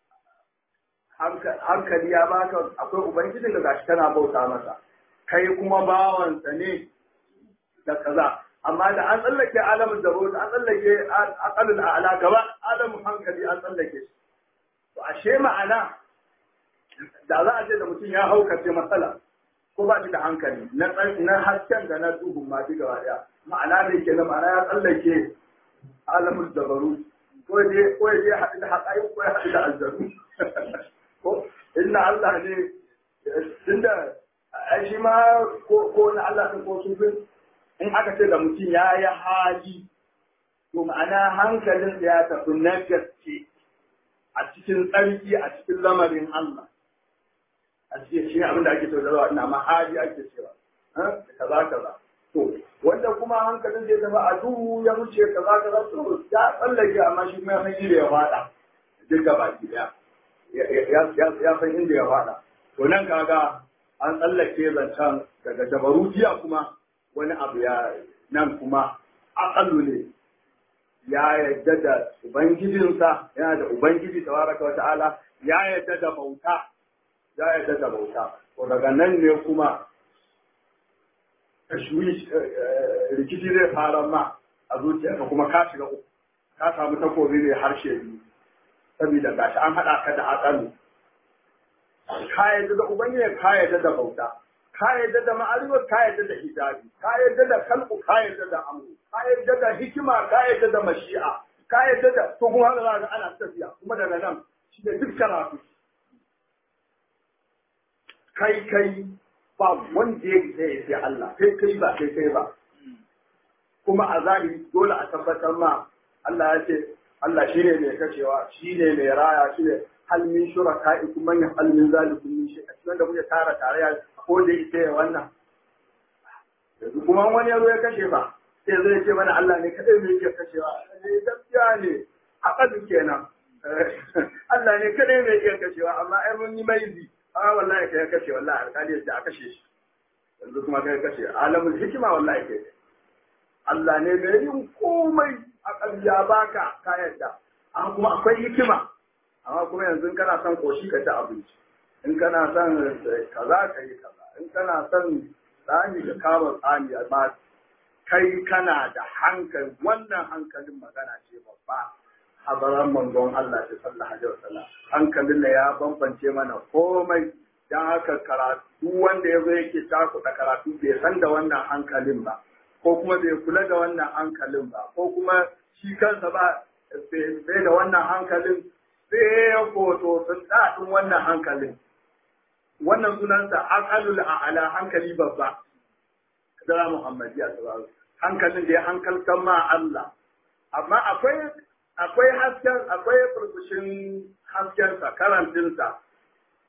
hankali ya baka akwai ubangijin da gashi kana bauta masa kai kuma bawansa ne da kaza amma da an tsallake alamun da an tsallake aqalul a'la gaba alamun hankali an tsallake shi to ashe ma'ana da za a ce da mutum ya haukace matsala ko ba shi da hankali na na hasken da na duhu ma shi gaba daya ma'ana ne ke ma'ana ya tsallake alamun dabaru ko je ko je haɗu da haƙayi ko ya haɗu da aljanu ko inna Allah ne tunda ai shi ma ko na Allah ko sufin in aka ce da mutum ya yi hali to ma'ana hankalin da ya tafi na gaske a cikin tsarki a cikin lamarin Allah a cikin shi abin da ake cewa ina ma hali ake cewa kaza kaza to wanda kuma hankalin da ya tafi a duhu ya wuce kaza kaza to ya tsallake amma shi kuma ya san inda ya fada duk gaba ki daya ya san inda ya fada to nan kaga an tsallake zancen daga jabarutiya kuma wani abu ya nan kuma aƙallu ne ya yadda da ubangijinsa yana da ubangiji tabaraka wa ta'ala ya yadda da bauta ya yadda da bauta to daga nan ne kuma tashwish rikici zai fara ma a zuciyarka kuma ka shiga uku ka samu takobi ne harshe biyu saboda gashi an haɗa ka da aƙalu ka yadda da ubangiji ka yadda da bauta ka yadda da ma'arifar ka yadda da hijabi ka yadda da kalku ka yadda da amru ka yadda da hikima ka yadda da mashi'a ka yadda da to kuma haka za ana tafiya kuma daga nan shi da duk karatu kai kai ba wanda ya zai sai Allah kai kai ba kai kai ba kuma a zahiri dole a tabbatar ma Allah ya ce Allah shine mai kashewa shine mai raya shine hal min shuraka'ikum man yaf'al min zalikum min shay a cikin da kuke tara tarayya ko da ita ya wannan yanzu kuma wani yaro ya kashe ba sai zai ce mana Allah ne kadai mai yake kashewa ne gaskiya ne aqadu kenan Allah ne kadai mai yake kashewa amma ai mun yi maizi a wallahi kai kashe wallahi alƙali ya a kashe shi yanzu kuma kai kashe alamul hikima wallahi kai Allah ne mai yin komai a ya baka ka yadda amma kuma akwai hikima amma kuma yanzu kana son koshi ka ci abinci in kana son kaza ka yi kaza in kana son tsani ka kama tsani amma kai kana da hankali wannan hankalin magana ce babba habaran manzon Allah ta sallallahu alaihi wasallam hankalin da ya bambance mana komai dan haka karatu wanda ya zo yake takuɗa karatu bai san da wannan hankalin ba ko kuma bai kula da wannan hankalin ba ko kuma shi kansa ba bai da wannan hankalin sai ya koto sun daɗin wannan hankalin wannan sunansa aqalul a'la hankali babba da Muhammadiyya sallallahu hankalin da ya hankalkan ma Allah amma akwai akwai hasken akwai furfushin hasken sa karantin sa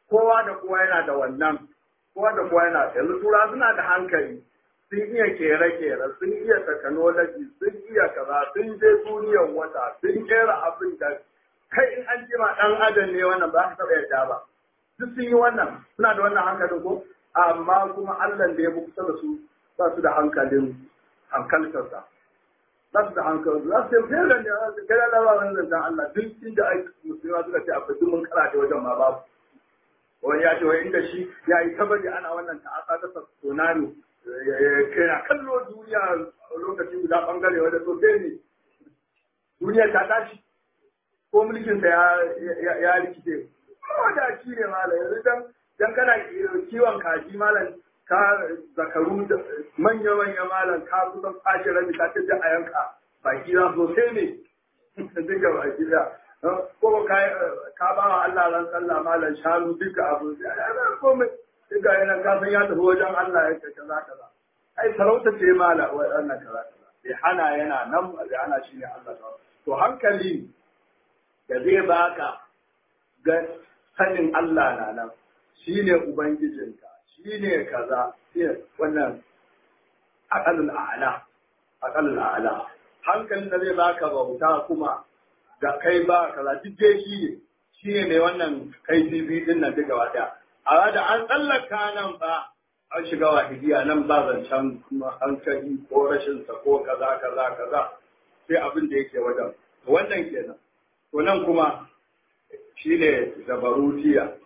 kowa da kowa yana da wannan kowa da kowa yana yanzu tura suna da hankali sun iya kere-kere sun iya technology sun iya kaza sun je duniyar wata sun kera abin da kai in an jima dan adam ne wannan ba ka taɓa yadda ba duk sun yi wannan suna da wannan hankalin ko amma kuma Allah da ya fi kusa da su ba su da hankalin hankaltarsa ba su da hankalin za su yi fiye da ne za su kai da wani zancen Allah duk inda ai musulma suka ce akwai duk mun kara da wajen ma babu wani ya ce wai inda shi ya yi tabari ana wannan ta'asa ta tsunami kana kallo duniya lokacin guda bangare wanda so ne duniya ta tashi ko mulkinsa ya rikice ko da shi ne malam yanzu dan dan kana kiwon kaji malam ka zakaru da manya manya malam ka kusan kwashe rabi ka ce a yanka baki za su sai ne duka baki da ko ka ka ba wa Allah ran sallah malam shanu duka abu komai duka yana ka san ya tafi wajen Allah ya ce kaza kaza ai sarauta ce mala wannan kaza kaza bai hana yana nan bai hana shi ne Allah to hankali da zai baka ga sanin Allah na nan shi ne Ubangijinka, shi ne kaza, wannan aƙalul a'ala, aƙalul a'ala. Hankalin da zai baka bauta kuma ga kai ba kaza duk dai shi ne, shi ne mai wannan kai bibi din nan duka wata. A da an tsallaka nan ba, an shiga wahidiya nan ba zancen kuma hankali ko rashinsa ko kaza kaza kaza sai abin da yake wajen. Wannan kenan. To nan kuma shi ne zabarutiya.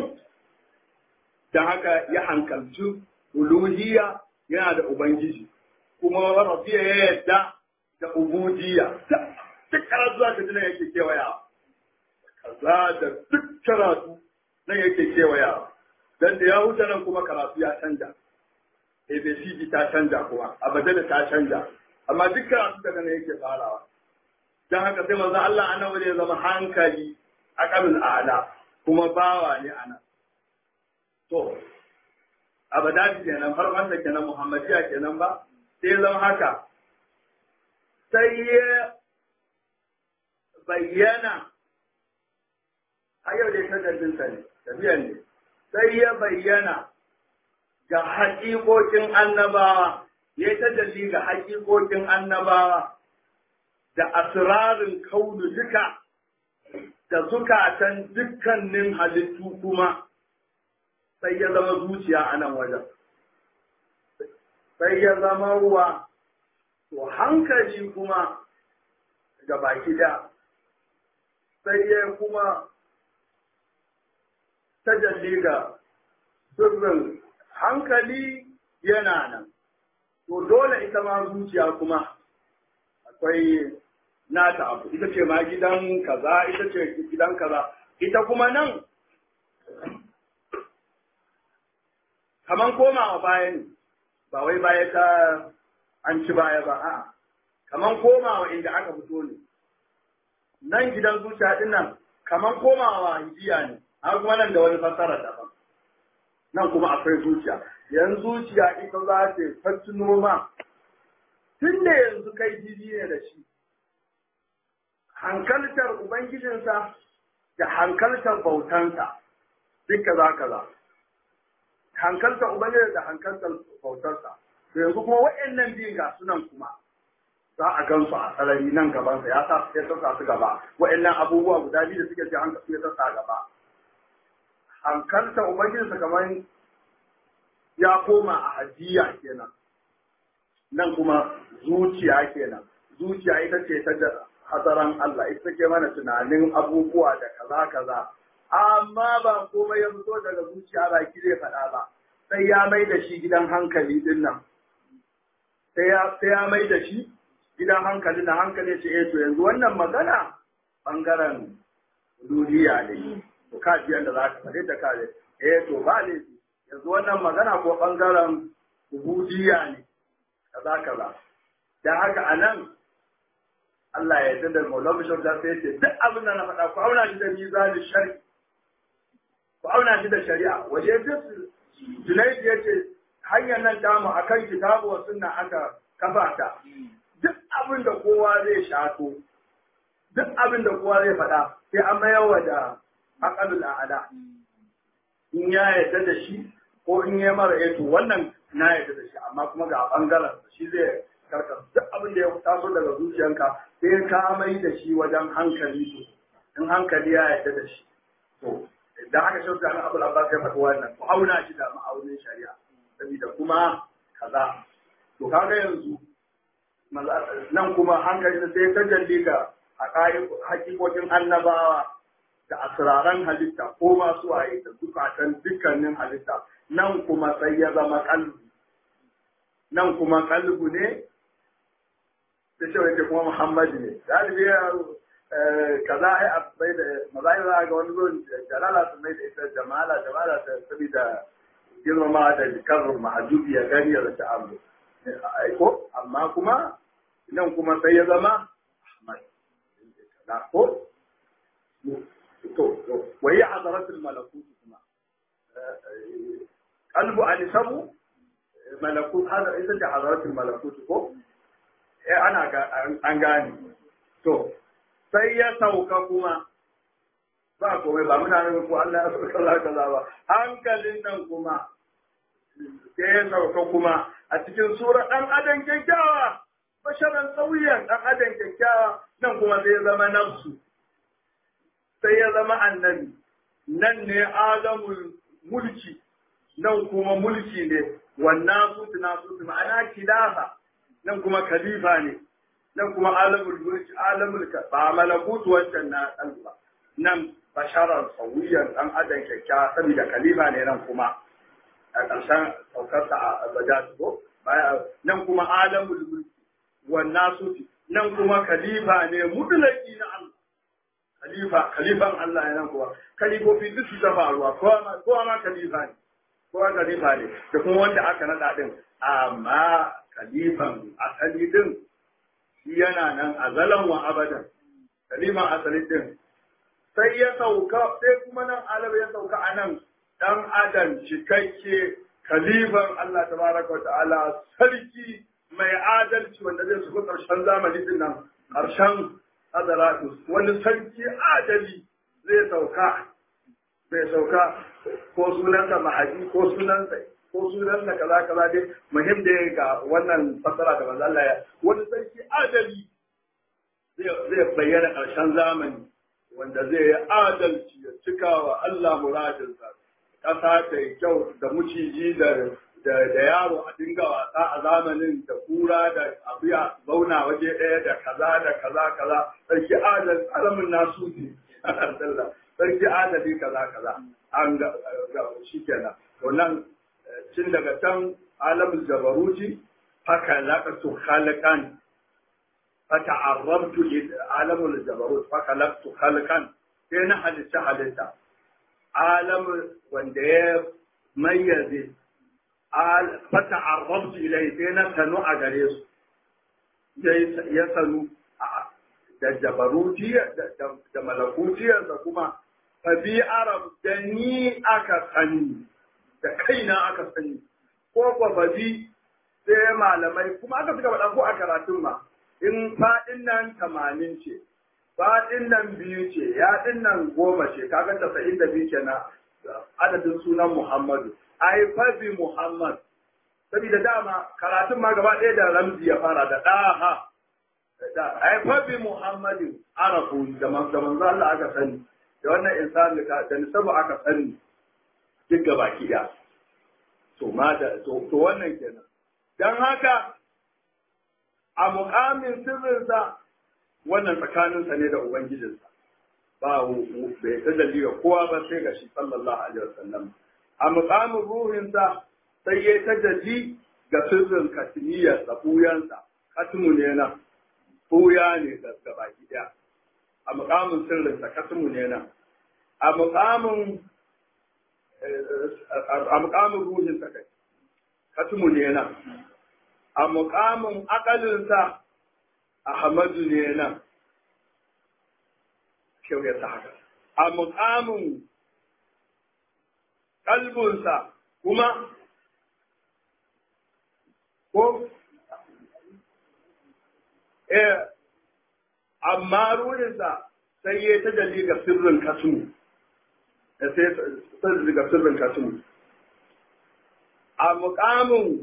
Don haka ya hankalci uluhiyya yana da Ubangiji, kuma rafiya ya yadda da ubudiyya. Duk karatu za ka ji nan yake kewaya. Kaza da duk karatu nan yake kewaya. Don da ya huta nan kuma karatu ya canja. ABCD ta canja kuma, abadala ta canja. Amma duk karatu daga nan yake farawa. Don haka sai manzo Allah annabi ya zama hankali akalul a'la kuma bawa ne ana to abadati kenan farkon da kenan muhammadiya kenan ba sai zama haka sai ya bayyana a yau dai tajallin sa ne tafiyan ne sai ya bayyana ga haƙiƙoƙin annabawa ya tajalli ga haƙiƙoƙin annabawa da asirarin kaunu duka da zukatan dukkanin halittu kuma sai ya zama zuciya a nan wajen. Sai ya zama ruwa, to hankali kuma ga baki da, sai ya kuma tajalli ga sirrin hankali yana nan. To dole ita ma zuciya kuma akwai nata abu ita ce ma gidan kaza ita ce gidan kaza ita kuma nan kaman komawa baya ne ba wai baya ta an ci baya ba a'a kaman komawa inda aka fito ne nan gidan zuciya din nan kaman komawa hijiya ne har kuma nan da wani fassara daban nan kuma akwai zuciya yanzu zuciya ita za ta fattino ma tun da yanzu kai jiji ne da shi hankaltar Ubangijinsa da hankaltar bautansa duk kaza kaza. Hankaltar Ubangijinsa da hankaltar bautarsa. To yanzu kuma waɗannan biyun ga sunan kuma za a gansu a sarari nan gabansa ya sa su ya sassa su gaba. Waɗannan abubuwa guda biyu da suke ce hankali su ya sassa gaba. Hankaltar Ubangijinsa kamar ya koma a hajiya kenan. Nan kuma zuciya kenan. Zuciya ita ce ta hazaran Allah ita ke mana tunanin abubuwa da kaza kaza amma ba komai ya fito daga zuciya baki zai faɗa ba sai ya mai da shi gidan hankali din nan sai ya sai ya mai da shi gidan hankali na hankali ce eh to yanzu wannan magana bangaren duniya ne to ka ji yanda za ka faɗi da ka eh to ba ne yanzu wannan magana ko bangaren ubudiyya ne kaza kaza dan haka anan Allah ya yarda da Maulana Bishop da sai ce duk abin da na faɗa ku auna shi da mizanin shari ku auna shi da shari'a waje duk Junaid ya ce hanyar nan tamu akan kitabu wa sunna aka kafa ta duk abin da kowa zai shato duk abin da kowa zai faɗa sai an mayar wa da aqalul a'la in ya yarda da shi ko in ya mara eto wannan na yarda da shi amma kuma ga bangaren shi zai karka duk abin da ya taso daga zuciyanka sai ka mai da shi wajen hankali to in hankali ya yarda da shi to da haka shi da Abu Abbas ya faɗi wannan ku auna shi da ma'aunin shari'a saboda kuma kaza to kaga yanzu nan kuma hankali sai ta jalli ga hakikokin annabawa da asiraran halitta ko masu waye da zukatan dukkanin halitta nan kuma sai ya zama kalbu nan kuma kalbu ne da shi wanda kuma muhammadu ne galibi ya kaza ai a bai da mazahira ga wani zuwan jalala su mai da ita jamala jamala ta saboda girmama da karrin mahajubi ya gani ya zata abu ko amma kuma nan kuma sai ya zama ahmad ko to wa yi hadaratul malakut kuma qalbu an sabu malakut hada ita ce hadaratul malakut ko eh ana an gane to sai ya sauka kuma ba komai ba muna nufin ko Allah ya sauka kaza kaza ba hankalin nan kuma sai ya sauka kuma a cikin sura dan adam kyakkyawa basharan sauyan dan adam kyakkyawa nan kuma sai ya zama nafsu sai ya zama annabi nan ne alamul mulki nan kuma mulki ne wannan sutu na sutu ma'ana kilafa nan kuma khalifa ne nan kuma alamul mulki alamul ba malakutu wancan na ba nan basharar sauyan dan adam kyakkyawa saboda khalifa ne nan kuma a ƙarshen saukarsa a bajatu ko nan kuma alamul mulki wannan sutu nan kuma khalifa ne mutulaki na Allah khalifa khalifan Allah ya nan kuwa khalifofi duk su ta faruwa kowa ma khalifa ne kowa khalifa ne da kuma wanda aka nada din amma khalifan asali din shi yana nan azalan wa abadan khalifan asali din sai ya sauka sai kuma nan alab ya sauka a nan dan adam cikakke khalifan Allah tabaraka wa ta'ala sarki mai adalci wanda zai su karshen zamani din nan karshen Azaratus wani sarki adali zai sauka zai sauka ko sunansa mahadi ko sunansa ko sunansa kaza kaza dai muhim da ga wannan fasara da manzo Allah ya wani sarki adali zai bayyana ƙarshen zamani wanda zai yi adalci ya cika wa Allah muradinsa ƙasa ta yi kyau da muciji da da yaro a dinga wasa a zamanin da kura da abuya zauna waje ɗaya da kaza da kaza kaza sarki adal alamin nasu ne sarki adali kaza kaza an ga shi kenan to nan cin daga can alamul jabaruti haka laqatu khaliqan fata'arrabtu alamul jabarut fa khalaqtu khalqan sai na halitta halitta alam wanda ya mayyaze fata'arrabtu ilai sai na sanu a gare su ya sanu da jabarutiyar da malakutiyar da kuma fabi arab da ni aka sani da kaina aka sani ko kwa fabi sai malamai kuma aka suka faɗa ko a karatun ma in faɗin nan tamanin ce faɗin nan biyu ce yaɗin nan goma ce kaga tasa'in da biyu kenan adadin sunan muhammadu ai fabi muhammad saboda dama karatun ma gaba ɗaya da ramzi ya fara da ɗaha ai fabi muhammadin arafu da manzo Allah aka sani da wannan insani da nisabu aka sani duk gaba ki to ma da to wannan kenan dan haka a muƙamin sirrinsa wannan tsakaninsa ne da Ubangijinsa, ba bai ta dalila kowa ba sai ga shi sallallahu Alaihi wasallam. A muƙamin ruhinsa sai ya ta dalli ga sirrin katimiyarsa, ɓuyansa, katimu ne nan, ɓuya ne da baki ɗaya. A muƙamin sirrinsa, katimu ne nan. A muƙamin a muƙamin ruhinsa kai, katimu ne nan. a muƙamin akalinsa Ahmadu ne nan, kyau ya sa haka, a muƙamin kalbinsa kuma ko eh amma ruhinsa sai ya ta ga sirrin kasu sai sai daga sirrin kasu a muƙamin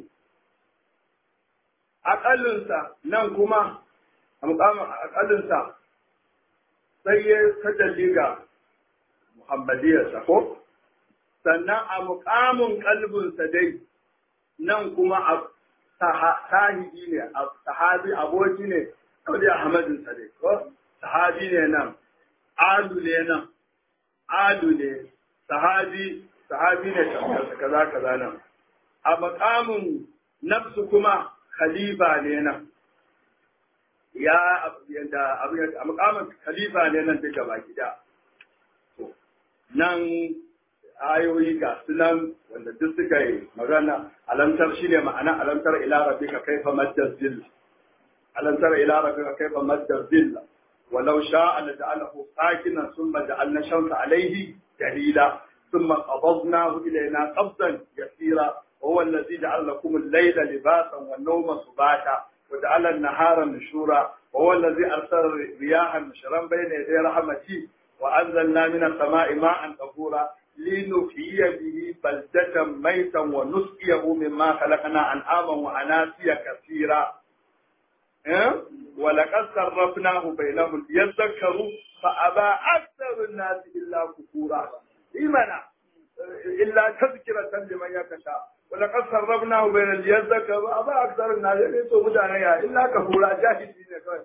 aƙalinsa nan kuma a muƙamin aƙalinsa sai ya tajalli ga muhammadiyarsa ko sannan a muƙamin kalbinsa dai nan kuma a sahibi ne sahabi aboki ne kawai ahmadinsa dai ko sahabi ne nan alu ne nan alu ne sahabi sahabi ne kaza kaza nan a makamin nafsu kuma khalifa ne nan ya yanda abin a makamin khalifa ne nan duka baki da nan ayoyi ga sunan wanda duk suka yi magana alamtar shine ma'ana alamtar ila rabbika kaifa madda zilla alamtar ila rabbika kaifa madda zilla ولو شاء لجعله ساكنا ثم جعلنا الشمس عليه دليلا ثم قبضناه الينا قبضا يسيرا وهو الذي جعل لكم الليل لباسا والنوم سباتا وجعل النهار نشورا وهو الذي ارسل رياحا نشرا بين يدي رحمته وانزلنا من السماء ماء طهورا لنحيي به بلدة ميتا ونسقيه مما خلقنا انعاما واناسيا كثيرا ولقد صرفناه بينهم ليذكروا فأبى أكثر الناس إلا كفورا إيمانا إلا تذكرة لمن يخشى ولقد صرفناه بين ليذكروا أبى أكثر الناس يسوع مدانا إلا كفورا جاهدين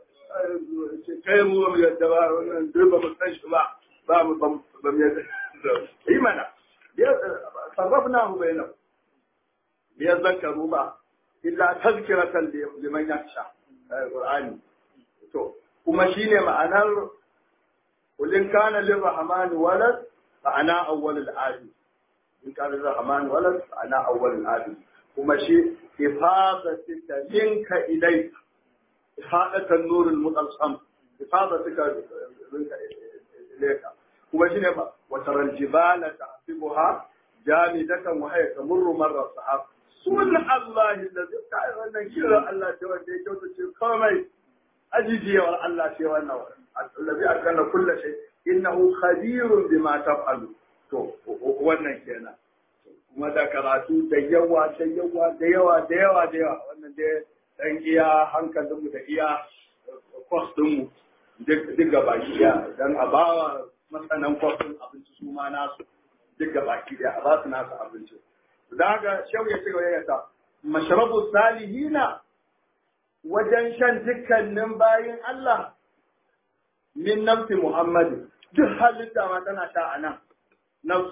kai mu mu yadda ba wannan duk ba mu san shi ba ba mu ba mu yadda imana sarrafnahu bainahum liyadhakkaru ba illa tazkiratan liman yakhsha Qur'ani. To, kuma shi ne ma'anar kulin kana lir rahmani walad ma'ana awwalul adi. In kana lir rahmani walad ma'ana awwalul adi. Kuma shi ifadatika minka ilai ifadatan nurul mutalsam ifadatika minka ilaika. Kuma shi ne wa taral jibala tahsibuha jamidatan wa hiya tamurru marra sahab sun Allah da zai kai wannan kiran Allah ce wanda ya kyauta ce komai ajijiyar Allah ce wannan allazi akana kullu shay innahu khabirun bima taf'alu to wannan kenan kuma da karatu da yawa da yawa da yawa da yawa da yawa wannan dai dan iya hankalinmu da iya kwas mu duk gaba ɗaya dan a bawa masanan kwasin abinci su ma nasu duk gaba ɗaya a ba su nasu abinci daga shau ya ci gaba ya ta mashrabu salihina wajen shan dukkanin bayin Allah min nafsi Muhammadu duk halitta ma tana sha a nan nafsu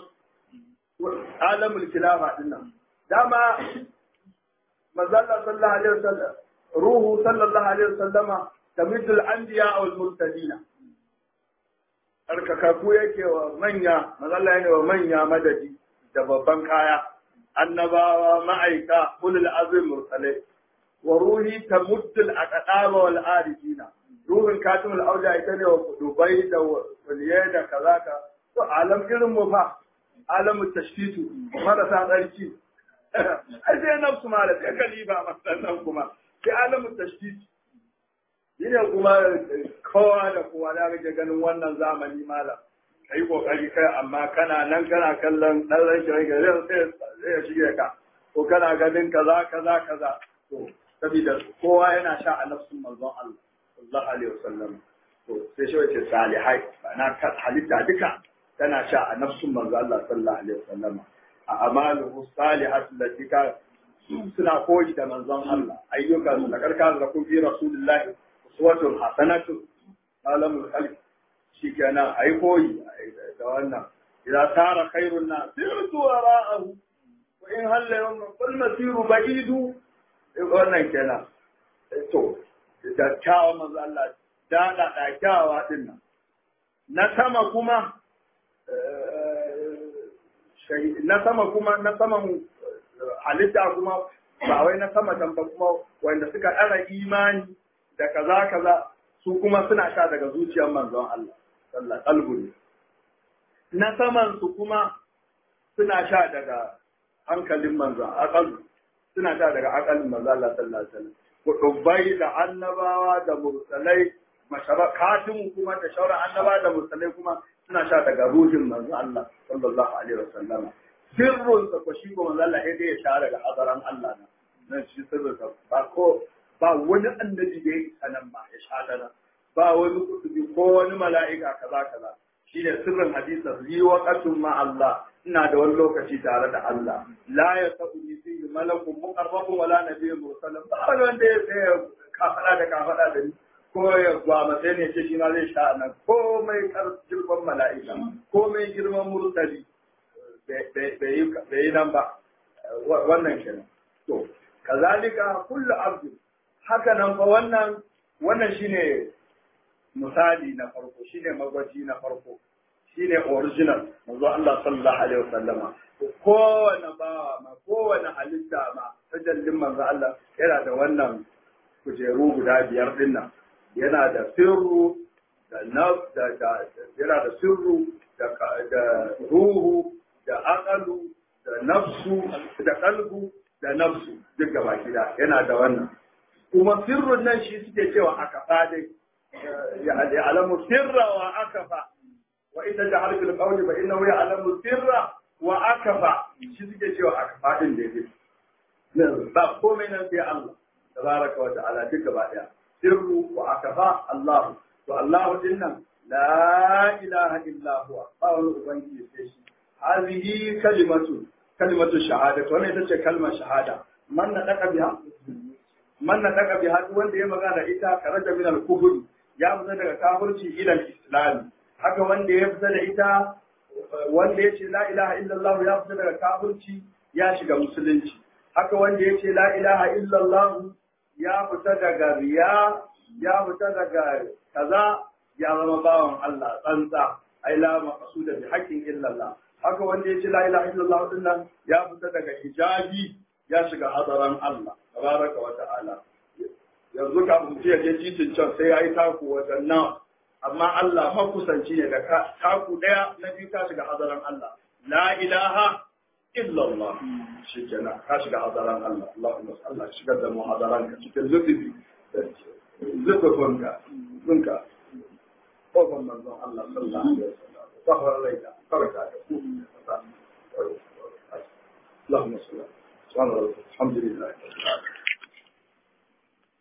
alamul khilafa din nan dama mazalla sallallahu alaihi wasallam ruhu sallallahu alaihi wasallama tamidul anbiya wal mursalina arkakaku yake wa manya mazalla yana wa manya madadi da babban kaya annabawa ma'aika ulul azim mursalai wa ruhi tamuddul aqdama wal arifina ruhun katimul auja ita ne wa dubai da waliyai da kaza ka to alam irin mu fa alamu tashkitu marasa tsarki ai sai nafsu ma da sai kaliba masannan kuma sai alamu tashkitu shine kuma kowa da kowa da rage ganin wannan zamani malam kai kokari kai amma kana nan kana kallon dan ranki ranki zai sai ya shige ka ko kana ganin kaza kaza kaza to saboda kowa yana sha a nafsun manzon Allah sallallahu alaihi wasallam to sai shi wace salihai na halitta duka tana sha a nafsun manzon Allah sallallahu alaihi wasallam a amaluhu salihatu lati ka suna koyi da manzon Allah ayyukan da karkar da kun fi rasulullahi uswatun hasanatu alamul khalq shikenan ai koyi da wannan idan tara khairun nas sirtu wara'ahu wa in halla yawm qul masiru ba'idu wannan kenan to da kyawa manzo Allah da da da kyawa din nan na sama kuma na sama kuma na saman halitta kuma ba wai na sama can ba kuma wanda suka ɗara imani da kaza kaza su kuma suna sha daga zuciyar manzon Allah sallallahu alaihi na saman su kuma suna sha daga hankalin manzon aqal suna sha daga aqalin manzon Allah sallallahu alaihi wasallam kudubai da annabawa da mursalai masharakatun kuma da shauran annabawa da mursalai kuma suna sha daga ruhin manzo Allah sallallahu alaihi wasallam sirrun sa ko shi ko manzo Allah sai dai ya sha daga hadaran Allah na nan shi sirrin sa ba ko ba wani annabi da ya sanan ba ya sha dana ba wani kutubi ko wani mala'ika kaza kaza shi ne sirrin hadisin yi waqatun ma Allah ina da wani lokaci tare da Allah la ya sabu ni fi malakun muqarrabun wala nabiyyun mursalun ba wani wanda ya tsaya kafada da kafada da ni ko ya gwama sai ne ce shi ma zai sha nan komai girman mala'ika komai girman mursali bai yi nan ba wannan kenan to kazalika kullu abdu haka nan fa wannan wannan shine misali na farko shine magwaji na farko shine original manzo Allah sallallahu alaihi wasallama kowane bawa ma kowane halitta ma tajallin manzo Allah yana da wannan kujeru guda biyar din nan yana da sirru da naf da da yana da sirru da da ruhu da aqalu da nafsu da qalbu da nafsu duk gaba gida yana da wannan kuma sirrun nan shi suke cewa aka fadai يعلم السر وأكفى وإذا جعل في القول فإنه يعلم السر وأكفى shi suke cewa akfa din da yake ba komai nan sai Allah tabaraka wa ta'ala duk gaba daya sirru wa akafa Allah to Allah din nan la ilaha illa huwa ba wani ubangiji sai shi hazihi kalimatu kalimatu shahada to wannan ita ce kalmar shahada man na daka biha man na daka biha wanda ya magana ita karaja min al-kufr ya fita daga kafirci ila islam haka wanda ya fita da ita wanda ya ce la ilaha illallah ya fita daga kafirci ya shiga musulunci haka wanda ya ce la ilaha illallah ya fita daga riya ya fita daga kaza ya zama bawan Allah tsantsa ai la maqsuda bi haqqin illallah haka wanda ya ce la ilaha illallah din nan ya fita daga hijabi ya shiga hadaran Allah tabaraka wa ta'ala yanzu kafin mutum ya je titin can sai ya yi taku wajen nan amma Allah makusanci ne da taku ɗaya na biyu ka shiga hazaran Allah la ilaha illallah shi kenan ka shiga hazaran Allah Allahumma Allah shigar da mu hazaran ka cikin zubi zubufunka zunka kofar manzon Allah sallallahu alaihi wasallam sahar laida farka da ku اللهم صل على الحمد لله